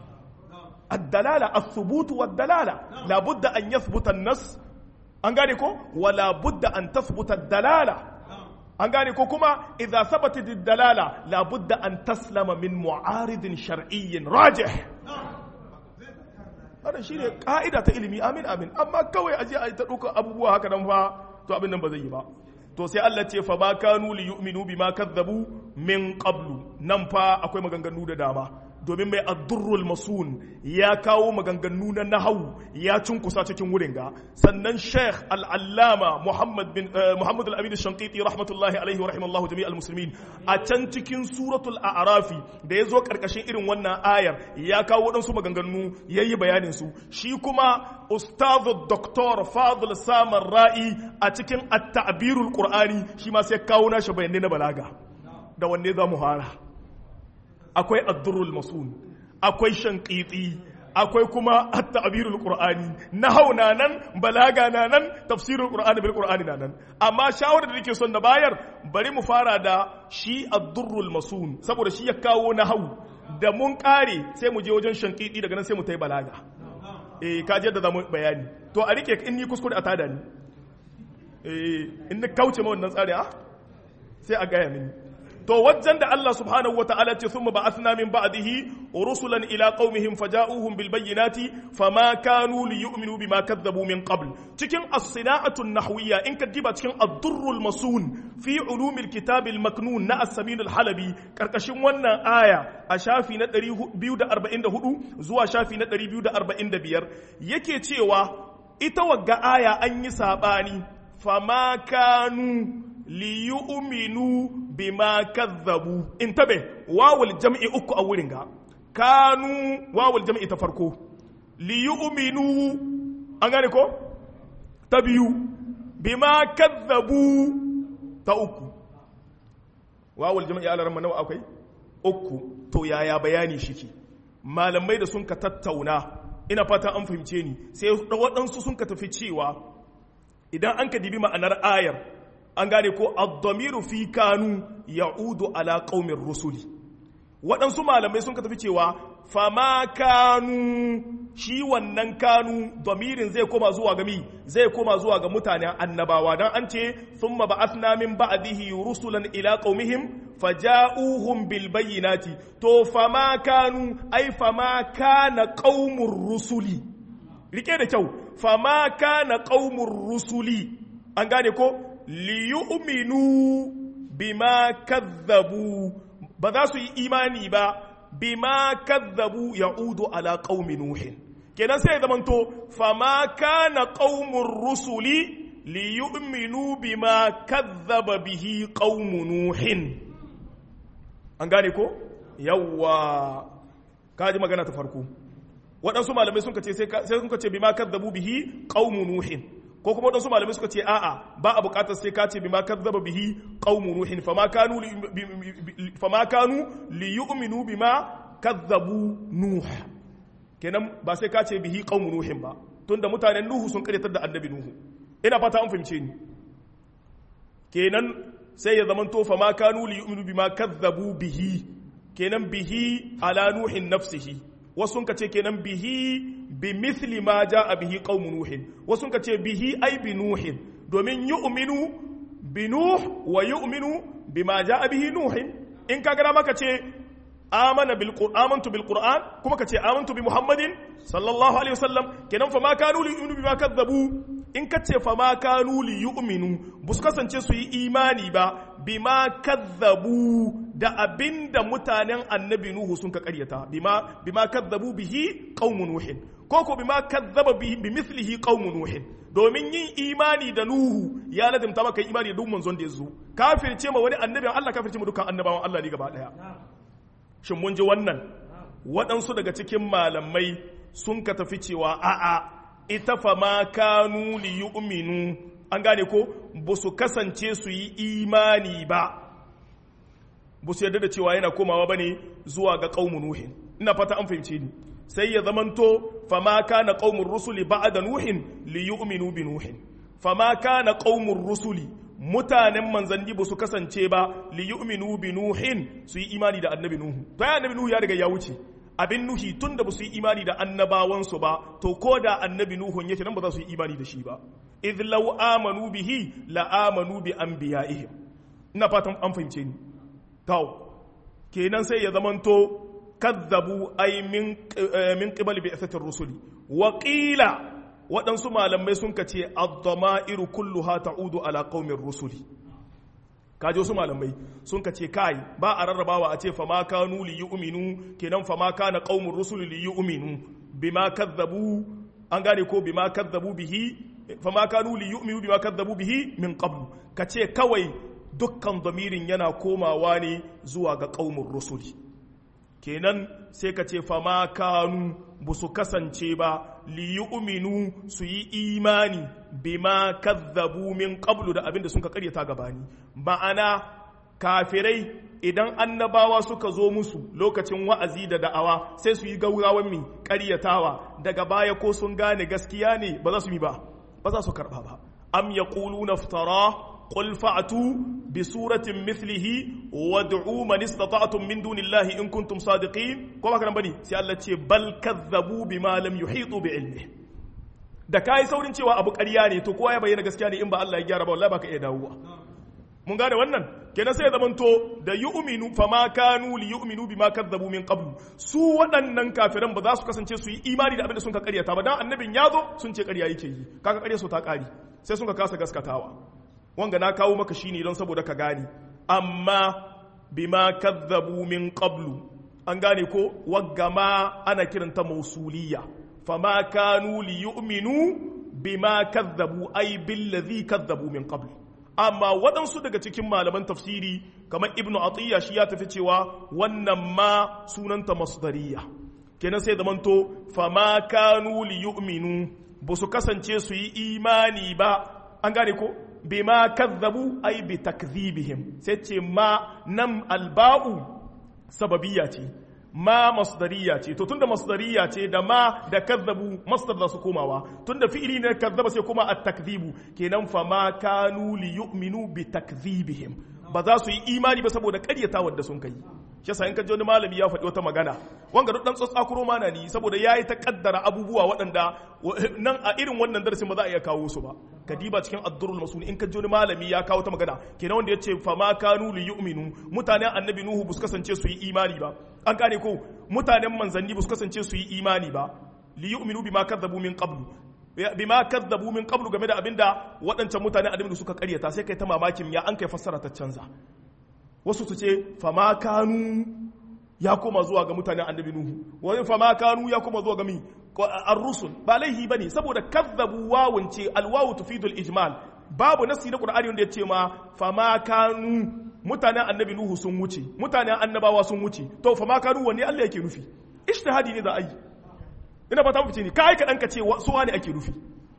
الدلالة الثبوت والدلالة لا بد أن يثبت النص an gane ko wala budda an tathbuta dalala an gane ko kuma idza thabatat dalala la budda an taslama min mu'aridin shar'iyyin rajih wannan shine ka'ida ta ilimi amin amin amma kawai aje a ta dauka abubuwa haka nan fa to abin nan ba zai yi ba to sai Allah ce fa ba kanu li yu'minu bima kadzabu min qablu nan fa akwai maganganu da dama domin mai addurrul masun ya kawo maganganu na nahawu ya cunkusa cikin wurin ga sannan sheikh al'allama muhammad bin muhammad al-amin shankiti rahmatullahi alaihi wa rahimallahu jami'al muslimin a can cikin suratul a'rafi da ya zo karkashin irin wannan ayar ya kawo waɗansu maganganu ya yi bayanin su shi kuma ustazu doktor fadl samar ra'i a cikin at-ta'birul qur'ani shi ma sai kawo nashi bayanai na balaga da wanne za mu fara akwai addurul masun akwai shankiti akwai kuma at-ta'birul qur'ani nahau na nan balaga na nan tafsirul qur'ani bil qur'ani na nan amma shawarar da nake son na bayar bari mu fara da shi addurrul masun saboda shi ya kawo nahau da mun kare sai mu je wajen shankiti daga nan sai mu tai balaga eh ka je da zamu bayani to a rike in ni kuskure a tada ni eh in ni kauce ma wannan tsari a sai a gaya mini to wajen da Allah subhanahu wataala ce thumma ba'athna min ba'dihi rusulan ila qaumihim faja'uhum bil bayyinati fama kanu liyu'minu bima kadzabu min qabl cikin as-sina'atu an-nahwiyya in ka diba cikin ad-durrul masun fi ulumil kitab al-maknun na as-samin al-halabi karkashin wannan aya a shafi na 244 zuwa shafi na 245 yake cewa ita wagga aya an yi sabani fama kanu liyu'minu bima kazzabu intabe wawul jam'i uku a wurin ga kanu wawul jam'i ta farko liyu'minu an gane ko ta biyu bima kazzabu ta uku wawul jam'i ala ramma nawa akwai uku to yaya bayani shike malamai da sun ka tattauna ina fata an fahimce ni sai waɗansu sun ka tafi cewa idan an ka dibi ma'anar ayar an gane ko ad-damiru fi kanu ya'udu ala qaumin rusuli waɗansu malamai sun ka tafi cewa fama kanu shi wannan kanu damirin zai koma zuwa ga mi zai koma zuwa ga mutanen annabawa dan an ce thumma ba'athna min ba'dihi rusulan ila qaumihim faja'uhum bil bayyinati to fama kanu ai fama kana qaumur rusuli rike da kyau fama kana qaumur rusuli an gane ko liyu'minu bima kazzabu ba za su yi imani ba bima kazzabu ya'udu ala qaumi nuhin kenan sai zamanto fama kana qaumur rusuli liyu'minu bima kazzaba bihi qaumu nuhin an gane ko yawwa kaji magana ta farko waɗansu malamai sun ce sai sun ce bima kazzabu bihi qaumu nuhin ko kuma wadansu malamai suka ce a'a ba a bukatar sai ka ce bima kazzaba bihi qaumu nuhin fama kanu fama kanu li yu'minu bima kazzabu nuh kenan ba sai ka ce bihi qaumu nuhin ba tunda mutanen nuhu sun karyatar da annabi nuhu ina fata an fahimce ni kenan sai ya zamanto fama kanu li yu'minu bima kazzabu bihi kenan bihi ala nuhin nafsihi wasu ka ce kenan bihi bi mithli ma a bihi qaumu nuhin wasu ka ce bihi ai bi nuhin domin yu'minu bi nuh wa yu'minu bima a bihi nuhin in ka gana maka ce amana bil amantu bil qur'an kuma ka ce amantu bi muhammadin sallallahu alaihi wasallam kenan fa ma kanu li yu'minu bima kadzabu in ka ce fa ma kanu li yu'minu bu su kasance su yi imani ba bima kadzabu da abinda mutanen annabi nuhu sun ka karyata bima bima kadzabu bihi qaumu nuhin ko ko bima kadzaba bi mithlihi qaumu nuhin domin yin imani da nuhu ya ladimta maka imani da duk manzon da ya zo kafirce ma wani annabin Allah kafirce ma dukkan annabawan Allah ne gaba daya shin mun ji wannan waɗansu daga cikin malamai sun ka tafi cewa a'a ita fa ma kanu li yu'minu an gane ko ba su kasance su yi imani ba ba su yarda da cewa yana komawa ba ne zuwa ga ƙaumu nuhin ina fata an fahimce ni sai ya zamanto fa ma kana qaumur rusuli ba'da nuhin li yu'minu bi nuhin fa ma kana qaumur rusuli mutanen manzanni ba su kasance ba li yu'minu bi nuhin su yi imani da annabi nuhu to ya annabi nuhu ya riga ya wuce abin nuhi tun da ba su yi imani da annabawansu ba to ko da annabi nuhun yake nan ba za su yi imani da shi ba idh law amanu bihi la amanu bi anbiya'ihim ina fatan an fahimce ni to kenan sai ya zamanto kazzabu ay min min qibali bi'thatir rusuli wa qila waɗansu malamai sun ka ce ad-dama'iru kulluha ta'udu ala qaumir rusuli kaji wasu malamai sun ka ce kai ba a rarrabawa a ce fama kanu li yu'minu kenan fama kana qaumur rusul li yu'minu bima kadzabu an gane ko bima kadzabu bihi fama kanu li yu'minu bima kadzabu bihi min qablu ka ce kawai dukkan damirin yana komawa ne zuwa ga qaumur rusuli kenan sai ka ce fama kanu ba su kasance ba li yu'minu su yi imani bima kazzabu min qablu da abinda sun ka karyata gabani ma'ana kafirai idan annabawa suka zo musu lokacin wa'azi da da'awa sai su yi gaurawan mi karyatawa daga baya ko sun gane gaskiya ne ba za su yi ba ba za su karba ba am yaquluna iftara qul fa'tu bi suratin mithlihi wad'u man istata'tum min dunillahi in kuntum sadiqin ko ba kana bane sai Allah ce bal kazzabu bima lam yuhitu bi ilmi da kai saurin cewa abu ƙarya ne to kowa ya bayyana gaskiya ne in ba Allah ya gyara ba wallahi baka iya dawowa mun gane wannan kenan sai ya zamanto da yu'minu fama kanu li yu'minu bima kadzabu min qablu su waɗannan kafiran ba za su kasance su yi imani da abin da sun ka ƙaryata ba dan annabin ya zo sun ce ƙarya yake yi kaga ƙarya su ta ƙari sai sun ka kasa gaskatawa wanga na kawo maka shine don saboda ka gane amma bima kadzabu min qablu an gane ko waggama ana kiranta mausuliyya fama kanu li yu'minu bima kadzabu ay billazi kadzabu min qablu amma waɗansu daga cikin malaman tafsiri kamar ibnu atiyya shi ya tafi cewa wannan ma sunanta masdariya kenan sai zamanto fama kanu li yu'minu ba su kasance su yi imani ba an gane ko bima kazzabu ai bi takdhibihim sai ce ma nam alba'u sababiyya ce ma masdariya ce to tunda masdariya ce da ma da kazzabu masdar za su komawa tunda fi'ili ne kazzaba sai kuma at-takdhibu kenan fa ma kanu li yu'minu bi takdhibihim ba za su yi imani ba saboda ƙaryata wadda sun kai shi yasa in ka ji wani malami ya faɗi wata magana wanga duk dan tsatsakuro mana ni saboda yayi ta kaddara abubuwa waɗanda nan a irin wannan darasin ba za a iya kawo su ba kadiba cikin addurul masun in ka ji wani malami ya kawo ta magana kenan wanda yace fa ma kanu li yu'minu mutanen annabi nuhu bus kasance su yi imani ba an gane ko mutanen manzanni bus kasance su yi imani ba li yu'minu bima kadzabu min qablu bima kadzabu min qablu game da abinda waɗancan mutanen annabi suka karyata sai kai ta mamakin ya an kai fassara ta canza wasu su ce fama kanu ya koma zuwa ga mutanen annabi nuhu wani fama kanu ya koma zuwa ga mi ar-rusul ba laihi bane saboda kazzabu wawun ce alwawu tufidul ijmal babu nasi na qur'ani wanda ya ce ma fama kanu mutanen annabi nuhu sun wuce mutanen annabawa sun wuce to fama kanu wanne Allah yake nufi ijtihadi ne za a yi ina ba ta mafice ni kai ka dan ka ce su wani ake nufi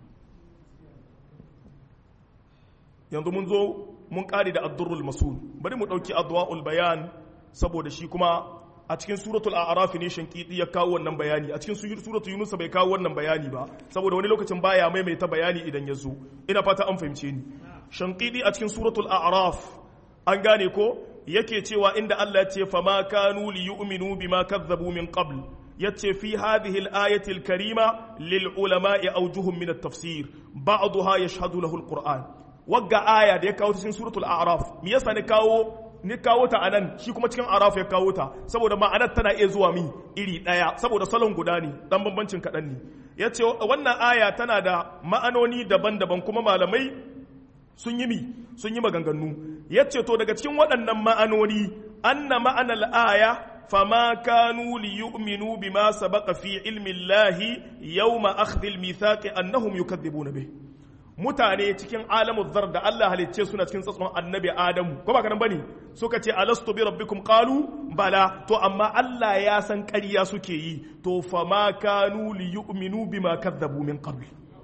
yanzu mun zo mun kare da addurrul masul bari mu dauki adwaul bayan saboda shi kuma a cikin suratul a'raf ne shankidi ya kawo wannan bayani a cikin suratul yunus bai kawo wannan bayani ba saboda wani lokacin baya maimaita bayani idan ya zo ina fata an fahimce ni shankidi a cikin suratul a'raf an gane ko yake cewa inda Allah ya ce fama kanu li yu'minu bima kazzabu min qabl yace fi hadhihi al-ayati al-karima lil ulama'i awjuhum min at-tafsir ba'daha yashhadu lahu al-qur'an wagga aya da ya kawo cikin suratul a'raf me yasa ne kawo ni kawo ta anan shi kuma cikin araf ya kawo ta saboda ma'anar tana iya zuwa mi iri daya saboda salon guda ne dan bambancin kaɗan ne yace wannan aya tana da ma'anoni daban-daban kuma malamai sun yi mi sun yi maganganu yace to daga cikin waɗannan ma'anoni anna ma'anar aya فما كانوا ليؤمنوا بما سبق في علم الله يوم أخذ الميثاق أنهم يكذبون به mutane cikin alamun zar da Allah halicce suna cikin tsatson annabi Adamu ko ba kanan bane suka ce alastu bi rabbikum qalu bala to amma Allah ya san ƙarya suke yi to fa ma kanu li yu'minu bima kadzabu min qabl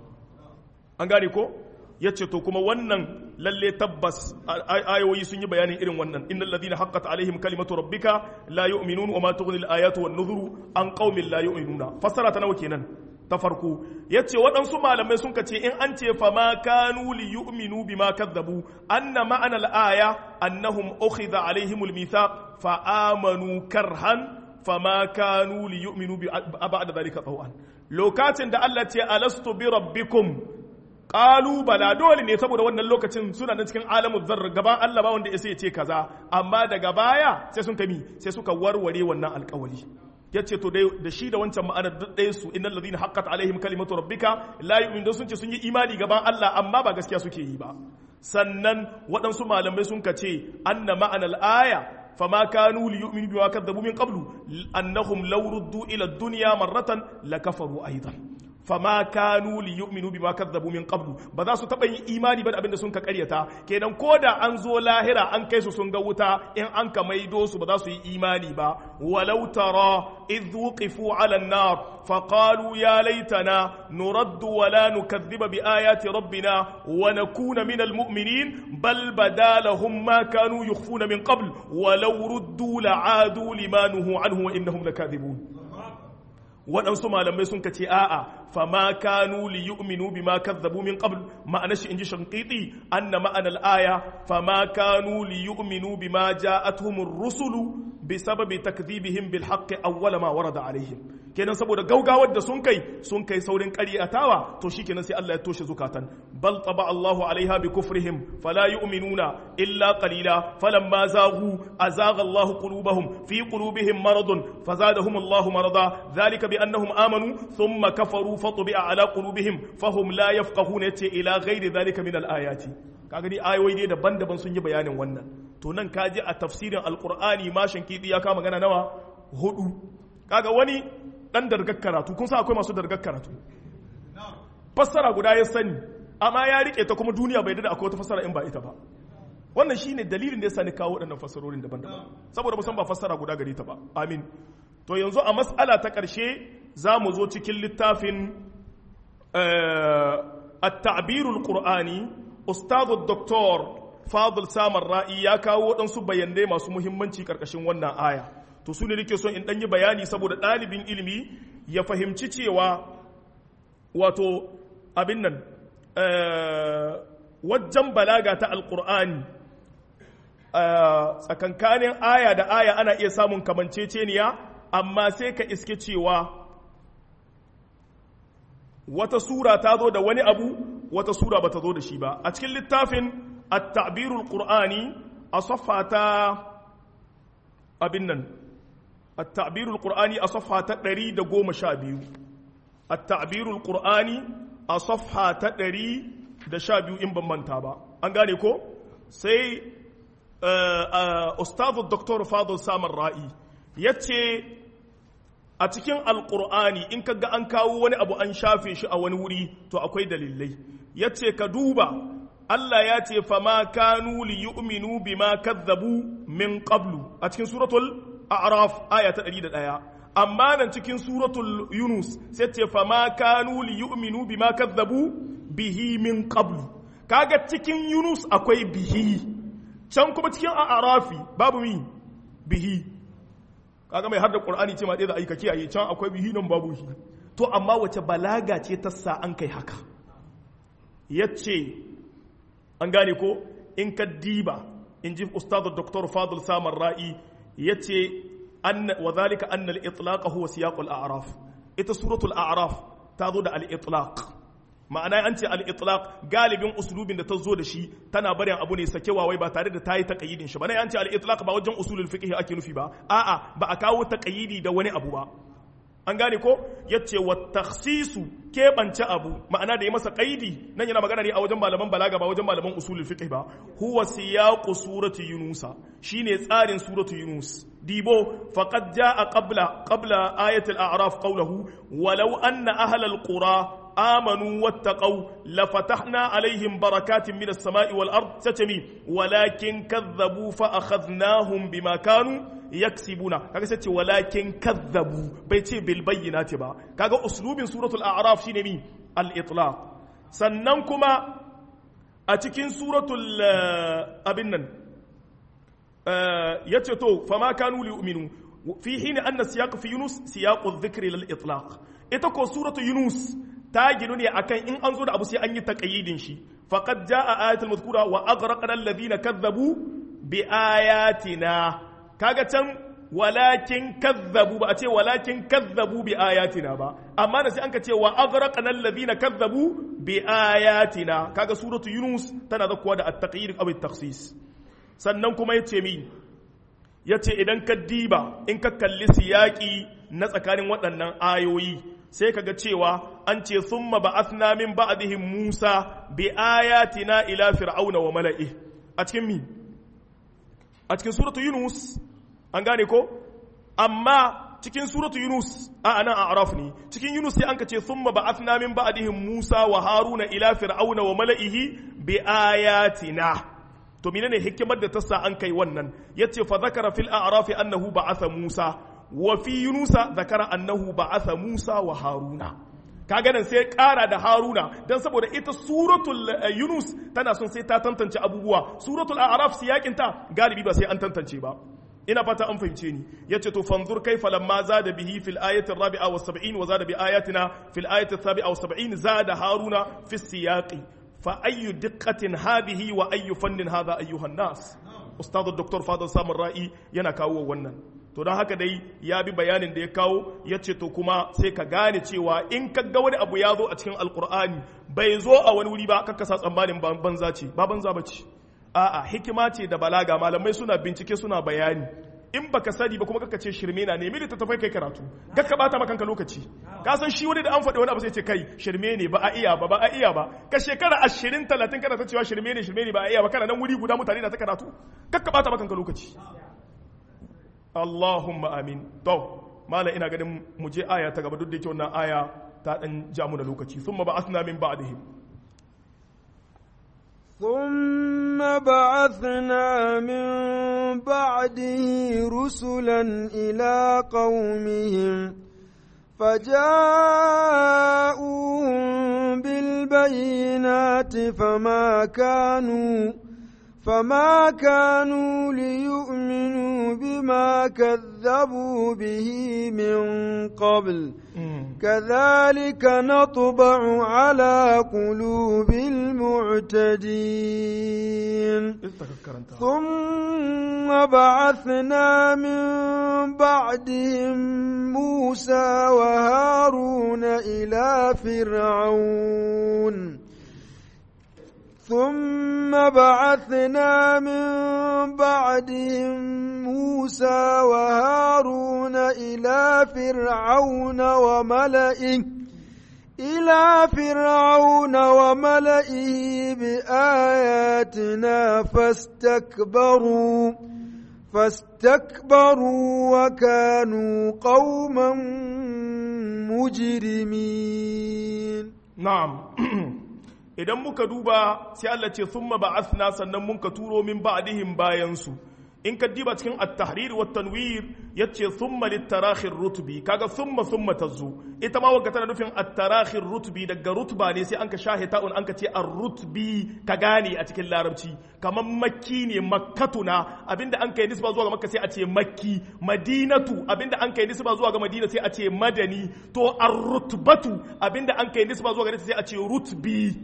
an gane ko yace to kuma wannan lalle tabbas ayoyi sun yi bayanin irin wannan innal ladina haqqat alaihim kalimatu rabbika la yu'minun wa ma tughni al ayatu wan nuzuru an qaumin la yu'minuna fassara ta nawa kenan ta farko ya ce waɗansu malamai sun ce in an ce fama kanu li yu'minu bima kadzabu anna ma'ana al-aya annahum ukhidha alaihimul mithaq fa amanu karhan fama kanu li yu'minu bi ba'da dhalika tawan lokacin da Allah ce alastu bi rabbikum qalu bala dole ne saboda wannan lokacin suna nan cikin alamu zarr gaban Allah ba wanda ya ce kaza amma daga baya sai sun kami sai suka warware wannan alƙawari ya ce to da shi da wancan ma'anar duk ɗaya su innal ladina haqqat alaihim kalimatu rabbika la yu'minu sun ce sun yi imani gaban Allah amma ba gaskiya suke yi ba sannan waɗansu malamai sun kace anna ma'anar aya fama kanu li yu'minu bima kadzabu min qablu annahum law ruddu ila ad-dunya marratan lakafaru aidan fama kanu li yu'minu bima kadzabu min qablu ba za su taba yin imani ba da abinda sun ka karyata kenan koda an zo lahira an kai su sun ga wuta in an ka maido su ba za su yi imani ba walau tara idh wuqifu ala an-nar faqalu ya laitana nuraddu wa la nukadhiba bi ayati rabbina wa nakuna min al-mu'minin bal badalahum ma kanu yukhfuna min qabl walau ruddu la'adu lima nuhu anhu wa innahum lakadhibun waɗansu malamai sun ce a'a fama kanu li yu'minu bima kazzabu min qabl ma'ana shi inji shanqiti anna ma'ana al-aya fama kanu li yu'minu bima ja'atuhum ar-rusulu bisababi takdhibihim bil haqqi awwala ma warada alaihim kenan saboda gaugawar da sun kai sun kai saurin ƙaryatawa to shikenan sai Allah ya toshe zukatan bal taba Allahu alaiha bi kufrihim fala yu'minuna illa qalila falamma zaghu azagha Allahu qulubahum fi qulubihim maradun fazadahum Allahu marada dhalika bi annahum amanu thumma kafaru fatbi'a ala qulubihim fahum la yafqahuna yace ila ghairi dhalika min al-ayati kaga ni ayoyi ne daban-daban sun yi bayanin wannan to nan kaji a tafsirin alqur'ani mashin kidi ya kama magana nawa hudu kaga wani dan dargar karatu kun sa akwai masu dargar karatu fassara guda ya sani amma ya rike ta kuma duniya bai da akwai wata fassara in ba ita ba wannan shine dalilin da yasa ni kawo waɗannan fassarorin daban-daban saboda musan ba fassara guda gare ta ba amin to yanzu a mas'ala ta ƙarshe za mu zo cikin littafin at-ta'birul qur'ani ustadu doktor fadil samar ra'i ya kawo waɗansu bayanai masu muhimmanci ƙarƙashin wannan aya to su ne nake son in ɗanyi bayani saboda ɗalibin ilimi ya fahimci cewa wato abin nan wajen balaga ta alƙur'ani tsakankanin aya da aya ana iya samun kamanceceniya amma sai ka iske cewa wata sura ta zo da wani abu wata sura ba ta zo da shi ba a cikin littafin at-ta'birul qur'ani a safha ta abin nan at-ta'birul qur'ani a safha ta 112 at-ta'birul qur'ani a safha ta 112 in ban manta ba an gane ko sai ustadu dr fadl samar ra'i yace a cikin alkur'ani in ka ga an kawo wani abu an shafe shi a wani wuri to akwai dalilai ya ce ka duba Allah ya ce fama kanu li yu'minu bima kazzabu min qablu a cikin suratul a'raf aya ta 101 amma nan cikin suratul yunus sai ce fama kanu li yu'minu bima kazzabu bihi min qablu kaga cikin yunus akwai bihi can kuma cikin a'rafi babu mi bihi kaga mai hadda qur'ani ce ma dai da aika kiyaye can akwai bihi nan babu shi to amma wace balaga ce ta sa an kai haka yace an gane ko in ka diba in ji ustad dr fadl samar ra'i yace an wa zalika anna al-itlaq huwa siyaq al-a'raf ita suratul a'raf ta zo da al-itlaq ma'ana an ce al-itlaq galibin usulubin da ta zo da shi tana barin abu ne sakewa wai ba tare da ta yi taqayyidin shi ba ne an ce al-itlaq ba wajen usulul fiqh ake nufi ba a'a ba a kawo taqayyidi da wani abu ba an gane ko yace wa takhsisu keɓance abu ma'ana da ya masa qaidi nan yana magana ne a wajen malaman balaga ba wajen malaman usulul fiqh ba huwa siyaqu surati yunusa shine tsarin suratu yunus dibo faqad jaa qabla qabla ayati al-a'raf qawluhu walau anna ahla al-qura آمنوا واتقوا لفتحنا عليهم بركات من السماء والأرض ستمي ولكن كذبوا فأخذناهم بما كانوا يكسبون kaga sai ce walakin kazzabu bai ce bil bayyinati ba kaga uslubin suratul a'raf shine mi al itlaq sannan kuma a cikin suratul abin nan yace to fama kanu li yu'minu fi hin anna siyaq fi yunus siyaq adh-dhikri lil itlaq ita ko suratul yunus ta ginu ne akan in an zo da abu sai an yi taqayyidin shi faqad jaa ayatul mazkura wa aghraqna alladhina kadzabu bi ayatina kaga can walakin kadzabu ba a ce walakin kadzabu bi ayatina ba amma da sai an ka ce wa aghraqna alladhina kadzabu bi ayatina kaga suratu yunus tana zakkuwa da at-taqyid aw at-takhsis sannan kuma yace mi yace idan ka diba in ka kalli siyaki na tsakanin waɗannan ayoyi sai kaga cewa an ce summa ba'athna min ba'dihim Musa bi ayatina ila fir'auna wa mala'i a cikin mi a cikin suratu Yunus an gane ko amma cikin suratu Yunus a anan a araf ne cikin Yunus sai an ka ce summa ba'athna min ba'dihim Musa wa Haruna ila fir'auna wa mala'ihi bi ayatina to menene hikimar da ta sa an kai wannan yace fa zakara fil a'raf annahu ba'atha Musa wa fi yunusa zakara annahu ba'atha Musa wa Haruna kaga nan sai kara da Haruna dan saboda ita suratul Yunus tana son sai ta tantance abubuwa suratul A'raf siyakin ta galibi ba sai an tantance ba ina fata an fahimce ni yace to fanzur kaifa lamma zada bihi fil ayati rabi'a wa 70 wa zada bi ayatina fil ayati sabi'a wa 70 zada haruna fi siyaqi fa ayyu diqqatin hadhihi wa ayyu fannin hadha ayyuha nas ustad dr fadl samun ra'i yana kawo wannan to don haka dai ya bi bayanin da ya kawo ya ce to kuma sai ka gane cewa in ka ga wani abu ya zo a cikin alkur'ani bai zo a wani wuri ba kakka sa tsammanin banza ce ba banza ba ce a'a hikima ce da balaga malamai suna bincike suna bayani in baka sani ba kuma kaka ce shirme na nemi littattafai kai karatu gaka bata maka kanka lokaci ka san shi wani da an faɗi wani abu sai ce kai shirme ne ba a iya ba ba a iya ba ka shekara ashirin talatin kana ta cewa shirme ne shirme ne ba a iya ba kana nan wuri guda mutane na ta karatu gaka bata maka kanka lokaci Allahumma amin to mala ina ganin mu je aya ta gaba duk da yake wannan aya ta dan ja mu da lokaci thumma ba'athna min ba'dihim ثم بعثنا من بعده رسلا إلى قومهم فجاءوهم بالبينات فما كانوا فما كانوا ليؤمنوا بما كذبوا به من قبل كذلك نطبع على قلوب المعتدين ثم بعثنا من بعدهم موسى وهارون إلى فرعون ثم بعثنا من بعدهم موسى وهارون إلى فرعون وملئه إلى فرعون وملئه بآياتنا فاستكبروا فاستكبروا وكانوا قوما مجرمين نعم idan muka duba sai Allah ce thumma ba'athna sannan mun ka turo min ba'dihim bayan su in ka diba cikin at-tahrir wa tanwir yace thumma lit-tarakhir rutbi kaga thumma thumma tazu ita ma wagga tana nufin at-tarakhir rutbi daga rutba ne sai an ka shahe ta'un an ka ce ar-rutbi ka gane a cikin larabci kamar makki ne makkatuna abinda an kai nisba zuwa ga makka sai a ce makki madinatu abinda an kai nisba zuwa ga madina sai a ce madani to ar-rutbatu abinda an kai nisba zuwa ga sai a ce rutbi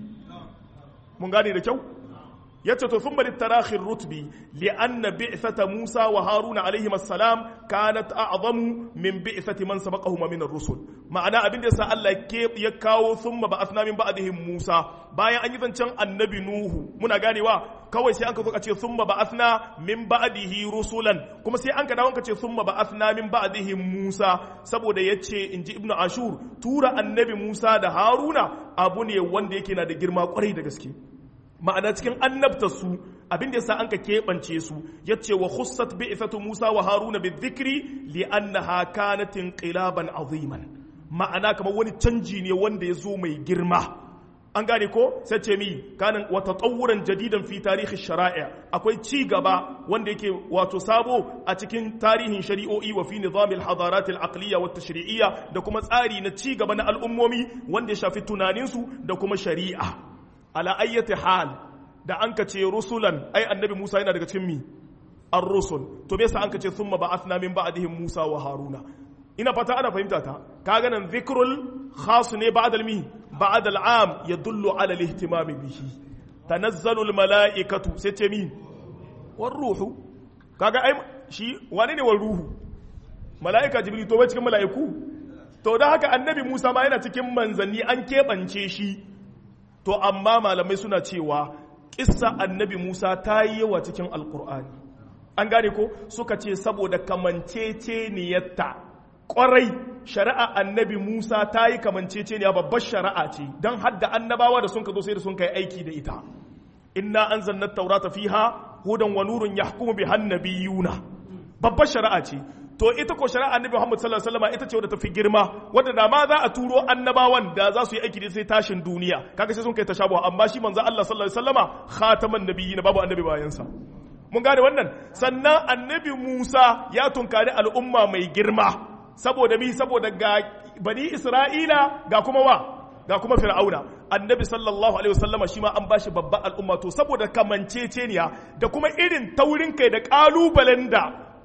mun gane da kyau yace to thumma litarakhir rutbi li'anna bi'thata Musa wa Haruna alayhi assalam kanat a'zamu min bi'thati man sabaqahuma min ar-rusul ma'ana abin da yasa Allah ya kawo thumma ba'athna min ba'dihim Musa bayan an yi zancen annabi Nuhu muna ganewa kawai sai an ka zo ka ce thumma ba'athna min ba'dihi rusulan kuma sai an ka dawo ka ce thumma ba'athna min ba'dihim Musa saboda yace inji Ibn Ashur tura annabi Musa da Haruna abu ne wanda yake na da girma kwarai da gaske ma'ana cikin annabta su abin da yasa an ka keɓance su yace wa khussat bi'thatu Musa wa Haruna bizikri li annaha kanat inqilaban aziman ma'ana kamar wani canji ne wanda ya zo mai girma an gane ko sai ce mi kanin wata tsawuran jadidan fi tarihi shara'a akwai ci gaba wanda yake wato sabo a cikin tarihin shari'o'i wa fi nizamil hadarat al-aqliya wa tashri'iyya da kuma tsari na ci gaba na al'ummomi wanda ya shafi tunaninsu da kuma shari'a ala ayyati hal da an ka ce rusulan ai annabi Musa yana daga cikin mi ar-rusul to me yasa an ka ce thumma ba'athna min ba'dihim Musa wa Haruna ina fata ana fahimta ta kaga nan dhikrul khas ne ba'da al-mi ba'da al-am yadullu ala al-ihtimam bihi tanazzalu al-mala'ikatu sai ce mi war ruhu kaga ai shi wane ne war ruhu mala'ika jibril to bai cikin mala'iku to da haka annabi Musa ma yana cikin manzanni an keɓance shi to amma malamai suna cewa kissa annabi Musa ta yi yawa cikin alkur'ani an gane ko suka ce saboda kamanceceniyarta kwarai shari'a annabi Musa ta yi kamanceceniya babbar shari'a ce don hadda annabawa da sun ka zo sai da sun kai aiki da ita inna anzalna taurata fiha hudan wa nurun yahkumu bi hannabiyuna babbar shari'a ce to ita ko shari'a annabi Muhammad sallallahu alaihi wasallam ita ce wadda ta fi girma wadda da ma za a turo annabawan da za su yi aiki da sai tashin duniya kaga sai sun kai tashabuha amma shi manzo Allah sallallahu alaihi wasallama khataman nabiyyin babu annabi bayan sa mun gane wannan sannan annabi Musa ya tunkari al'umma mai girma saboda mi saboda ga bani Isra'ila ga kuma wa ga kuma fir'auna annabi sallallahu alaihi wasallama shi ma an bashi babban al'umma to saboda kamanceceniya da kuma irin taurin kai da kalubalen da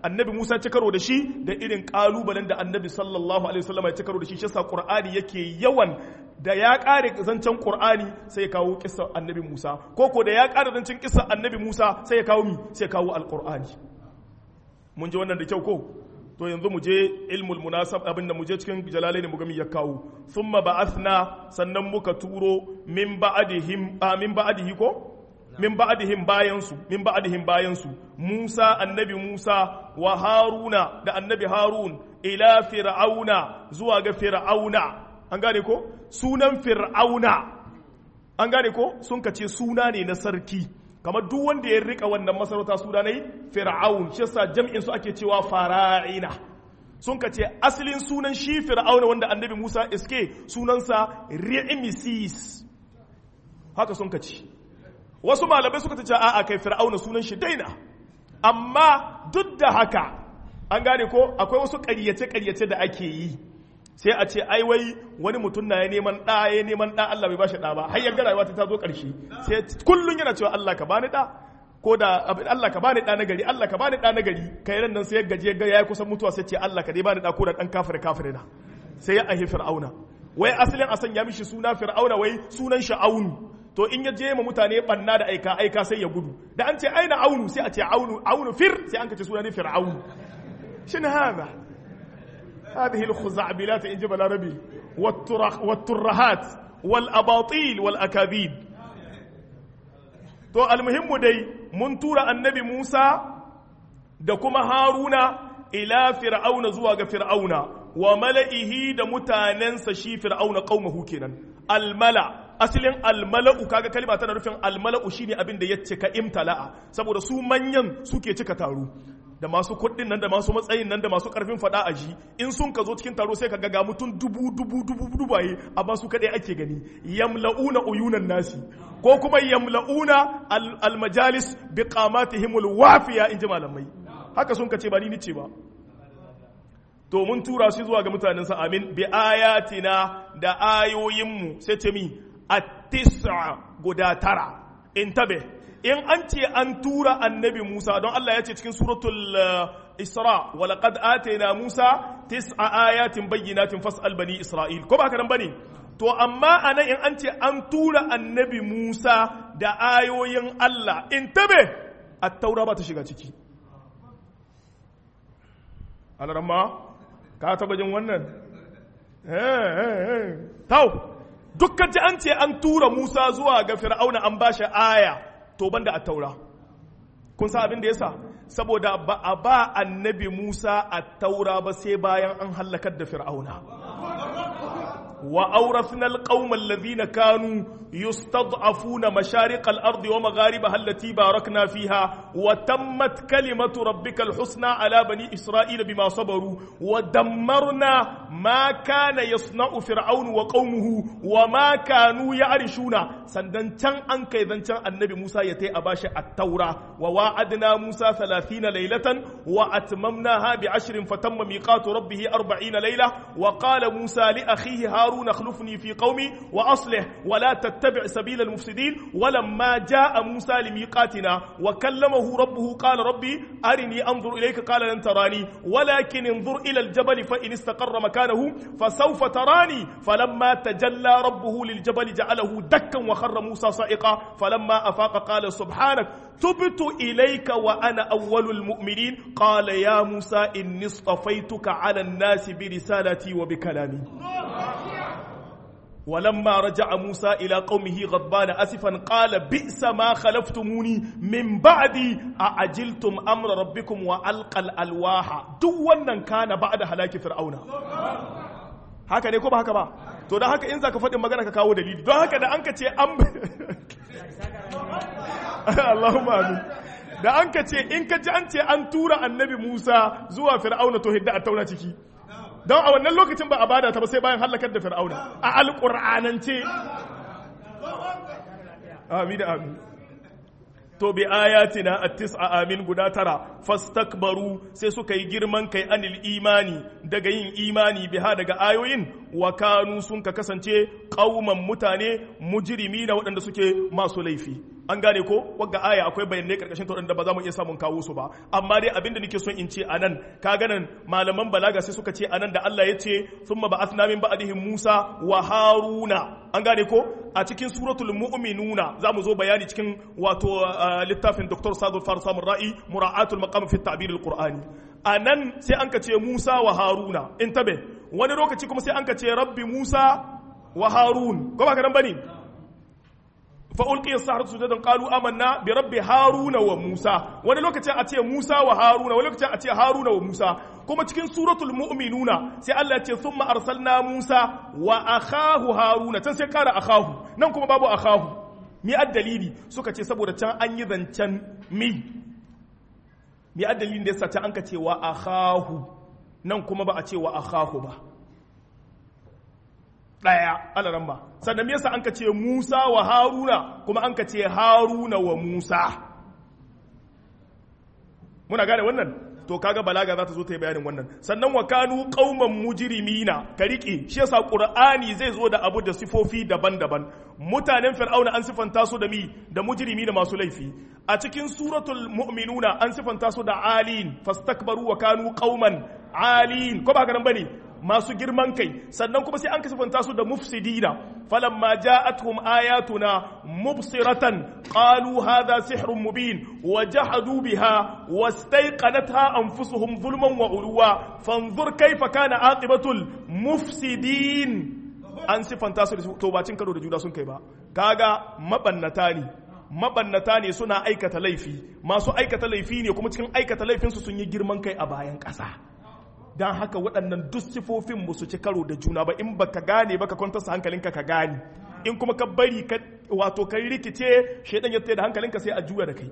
annabi Musa ci karo da shi da irin kalubalen da annabi sallallahu alaihi wasallam ya ci karo da shi shi yasa Qur'ani yake yawan da ya kare zancen Qur'ani sai ya kawo kissa annabi Musa ko ko da ya kare zancen kissa annabi Musa sai ya kawo mi sai ya kawo alqur'ani mun ji wannan da kyau ko to yanzu mu je ilmul munasab abin da mu je cikin jalalaini mu ga mi ya kawo thumma ba'athna sannan muka turo min ba'dihim min ba'dihi ko min ba'dihim bayansu min ba'dihim bayansu Musa annabi Musa wa Haruna da annabi Harun ila fir'auna zuwa ga fir'auna an gane ko sunan fir'auna an gane ko sun kace suna ne na sarki kamar duk wanda ya rika wannan masarauta suna ne fir'aun shi yasa jam'in su ake cewa fara'ina sun kace asalin sunan shi fir'auna wanda annabi Musa iske sunansa Ri'misis haka sun kace wasu malamai suka ce a'a kai fir'auna sunan shi daina amma duk da haka an gane ko akwai wasu ƙaryace ƙaryace da ake yi sai a ce ai wai wani mutum na ya neman ɗa ya neman ɗa Allah bai bashi ɗa ba har yanga rayuwa ta zo ƙarshe sai kullun yana cewa Allah ka bani ɗa ko da Allah ka bani ɗa na gari Allah ka bani ɗa na gari kai ran nan sai ya gaje ga yayi kusan mutuwa sai ce Allah ka dai bani ɗa ko da ɗan kafire kafire na sai ya ahi fir'auna wai asalin a sanya mishi suna fir'auna wai sunan shi aunu to in ya je ma mutane banna da aika aika sai ya gudu da an ce aina aunu sai a ce aunu aunu fir sai an kace suna ne fir'aunu shin hada هذه الخزعبلات إن جبل ربي والترهات والأباطيل والأكاذيب to almuhimmu dai mun tura annabi Musa da kuma Haruna ila fir'auna zuwa ga fir'auna wa mala'ihi da mutanensa shi fir'auna qaumahu kenan almala asalin almala'u kaga kalma tana nufin almala'u shine abin da ya cika imtala'a saboda su manyan suke cika taro da masu kuɗin nan da masu matsayin nan da masu ƙarfin faɗa a ji in sun ka zo cikin taro sai ka ga mutum dubu dubu dubu dubaye amma su kaɗai ake gani yamla'una uyunan nasi ko kuma yamla'una almajalis bi qamatihimul wafiya in ji malamai haka sun ka ce ba ni ce ba to mun tura su zuwa ga mutanen sa amin bi ayatina da ayoyinmu sai ce mi at-tis'a guda tara intabe in an ce an tura annabi Musa don Allah ya ce cikin suratul Isra wa laqad atayna Musa tis'a ayatin bayyinatin fas'al bani Isra'il ko ba haka nan bane to amma anan in an ce an tura annabi Musa da ayoyin Allah in tabe at-taura ba ta shiga ciki alaramma ka taba jin wannan eh tau dukkan ji an ce an tura Musa zuwa ga Fir'auna an bashi aya to banda a taura kun sa abin da yasa saboda ba a ba annabi Musa a taura ba sai bayan an hallakar da fir'auna wa awrathna alqauma alladhina kanu yustad'afuna mashariq al-ardi wa magharibaha allati barakna fiha wa tammat kalimatu rabbika al-husna ala bani isra'ila bima sabaru wa dammarna ma kana yasna'u fir'aunu wa qaumuhu wa ma kanu ya'rishuna sandan can an kai zancan annabi Musa ya tai a bashi at-taura wa wa'adna Musa 30 laylatan wa atmamnaha bi 10 fatamma miqatu rabbih 40 layla wa qala Musa li akhihi Harun akhlifni fi qaumi wa aslih wa la tattabi' sabila al-mufsidin ولما جاء موسى لميقاتنا وكلمه ربه قال ربي أرني أنظر إليك قال لن تراني ولكن انظر إلى الجبل فإن استقر مكانه فسوف تراني فلما تجلى ربه للجبل جعله دكا وخر موسى صائقا فلما أفاق قال سبحانك تبت إليك وأنا أول المؤمنين قال يا موسى إني اصطفيتك على الناس برسالتي وبكلامي ولما رجع موسى إلى قومه غضبان أسفا قال بئس ما خلفتموني من بعدي أعجلتم أمر ربكم وألقى الألواح دوانا كان بعد هلاك فرعون haka ne ko ba haka ba to don haka in za ka faɗin magana ka kawo dalili don haka da an ka ce an Allahumma amin da an ka ce in ka ji an ce an tura annabi Musa zuwa fir'auna to hidda a tauna ciki don a wannan lokacin ba a bada ta ba sai bayan halakar da fir'auna a alƙur'anance amin amin to bi ayatina at-tis'a amin guda tara fastakbaru sai suka yi girman kai anil imani daga yin imani biha daga ayoyin wa kanu sun ka kasance qauman mutane mujrimina waɗanda suke masu laifi an gane ko wagga aya akwai bayanai karkashin ta da ba za mu iya samun kawo su ba amma dai abinda nake son in ce anan ka ganan malaman balaga sai suka ce anan da Allah ya ce thumma ba'athna min ba'dihim Musa wa Haruna an gane ko a cikin suratul mu'minuna za mu zo bayani cikin wato littafin Dr. Sadul Farsa Ra'i mura'atul maqam fi at-ta'bir al-Qur'ani anan sai an ka ce Musa wa Haruna in tabe wani lokaci kuma sai an ka ce rabbi Musa wa Harun ko ba ka nan bane فألقي السحرة سجدا قالوا آمنا برب هارون وموسى wani lokacin a ce Musa wa Haruna wani lokacin a ce Haruna wa Musa kuma cikin suratul mu'minuna sai Allah ya ce thumma arsalna Musa wa akhahu Haruna can sai kara akhahu nan kuma babu akhahu mi addalili suka ce saboda can an yi zancen mi mi addalilin da yasa can an ka ce wa akhahu nan kuma ba a ce wa akhahu ba ɗaya alaran ba sannan yasa an ka ce musa wa haruna kuma an ka ce haruna wa musa muna gane wannan to kaga balaga za ta zo ta yi bayanin wannan sannan wa kanu qauman mujrimina ka rike shi yasa qur'ani zai zo da abu da sifofi daban-daban mutanen fir'auna an sifanta su da mi da mujrimi da masu laifi a cikin suratul mu'minuna an sifanta su da alin fastakbaru wa kanu qauman alin ko ba haka nan bane masu girman kai sannan kuma sai an kasafanta su da mufsidina falamma ja'atuhum ayatuna mubsiratan qalu hadha sihrun mubin wa jahadu biha wastayqanatha anfusuhum zulman wa uluwa fanzur kayfa kana aqibatul mufsidin an sifanta su da to bacin karo da juna sun kai ba kaga mabannata ne mabannata ne suna aikata laifi masu aikata laifi ne kuma cikin aikata laifinsu sun yi girman kai a bayan ƙasa don haka waɗannan duk sifofin su ci karo da juna ba in baka gane ba ka kwantarsa hankalinka ka gane in kuma ka bari ka wato kai rikice shaidan ya da hankalinka sai a juya da kai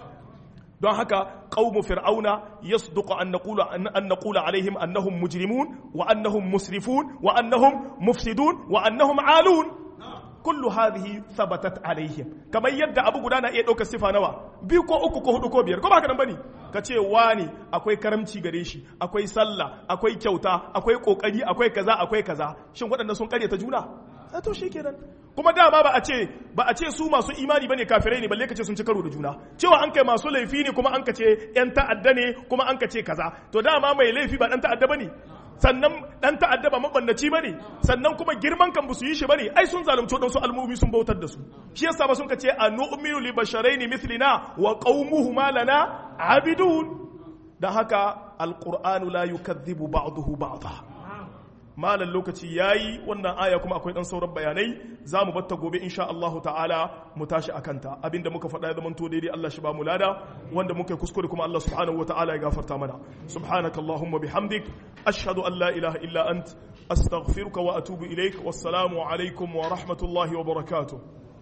don haka qaumu fir'auna yasduqu an naqula an naqula alaihim annahum mujrimun wa annahum musrifun wa annahum mufsidun wa annahum alun kullu hadhihi thabatat alaihim kamar yadda abu guda na iya ɗaukar sifa nawa biyu ko uku ko hudu ko biyar ko ba haka nan bane ka ce wani akwai karamci gare shi akwai sallah akwai kyauta akwai kokari akwai kaza akwai kaza shin waɗannan sun ta juna a to shi kenan kuma dama ba a ce ba a ce su masu imani bane kafirai ne balle ka ce sun ci karo da juna cewa an kai masu laifi ne kuma an ka ce yan ta'adda ne kuma an ka ce kaza to dama mai laifi ba dan ta'adda bane sannan dan ta'adda ba mabannaci bane sannan kuma girman kan su yi shi bane ai sun zalunci dan su al'ummi sun bautar da su shi yasa ba sun ka ce anu'minu li basharaini mithlina wa qaumuhuma lana abidun dan haka alqur'anu la yukadhibu ba'dahu ba'dha malan lokaci yayi wannan aya kuma akwai dan sauran bayanai za mu batta gobe insha Allahu ta'ala mu tashi akanta abinda muka faɗa ya zamanto daidai Allah shi ba mu lada wanda muka kuskure kuma Allah subhanahu wa ta'ala ya gafarta mana subhanaka allahumma bihamdik ashhadu an la ilaha illa ant astaghfiruka wa atubu ilaik wassalamu alaikum wa rahmatullahi wa barakatuh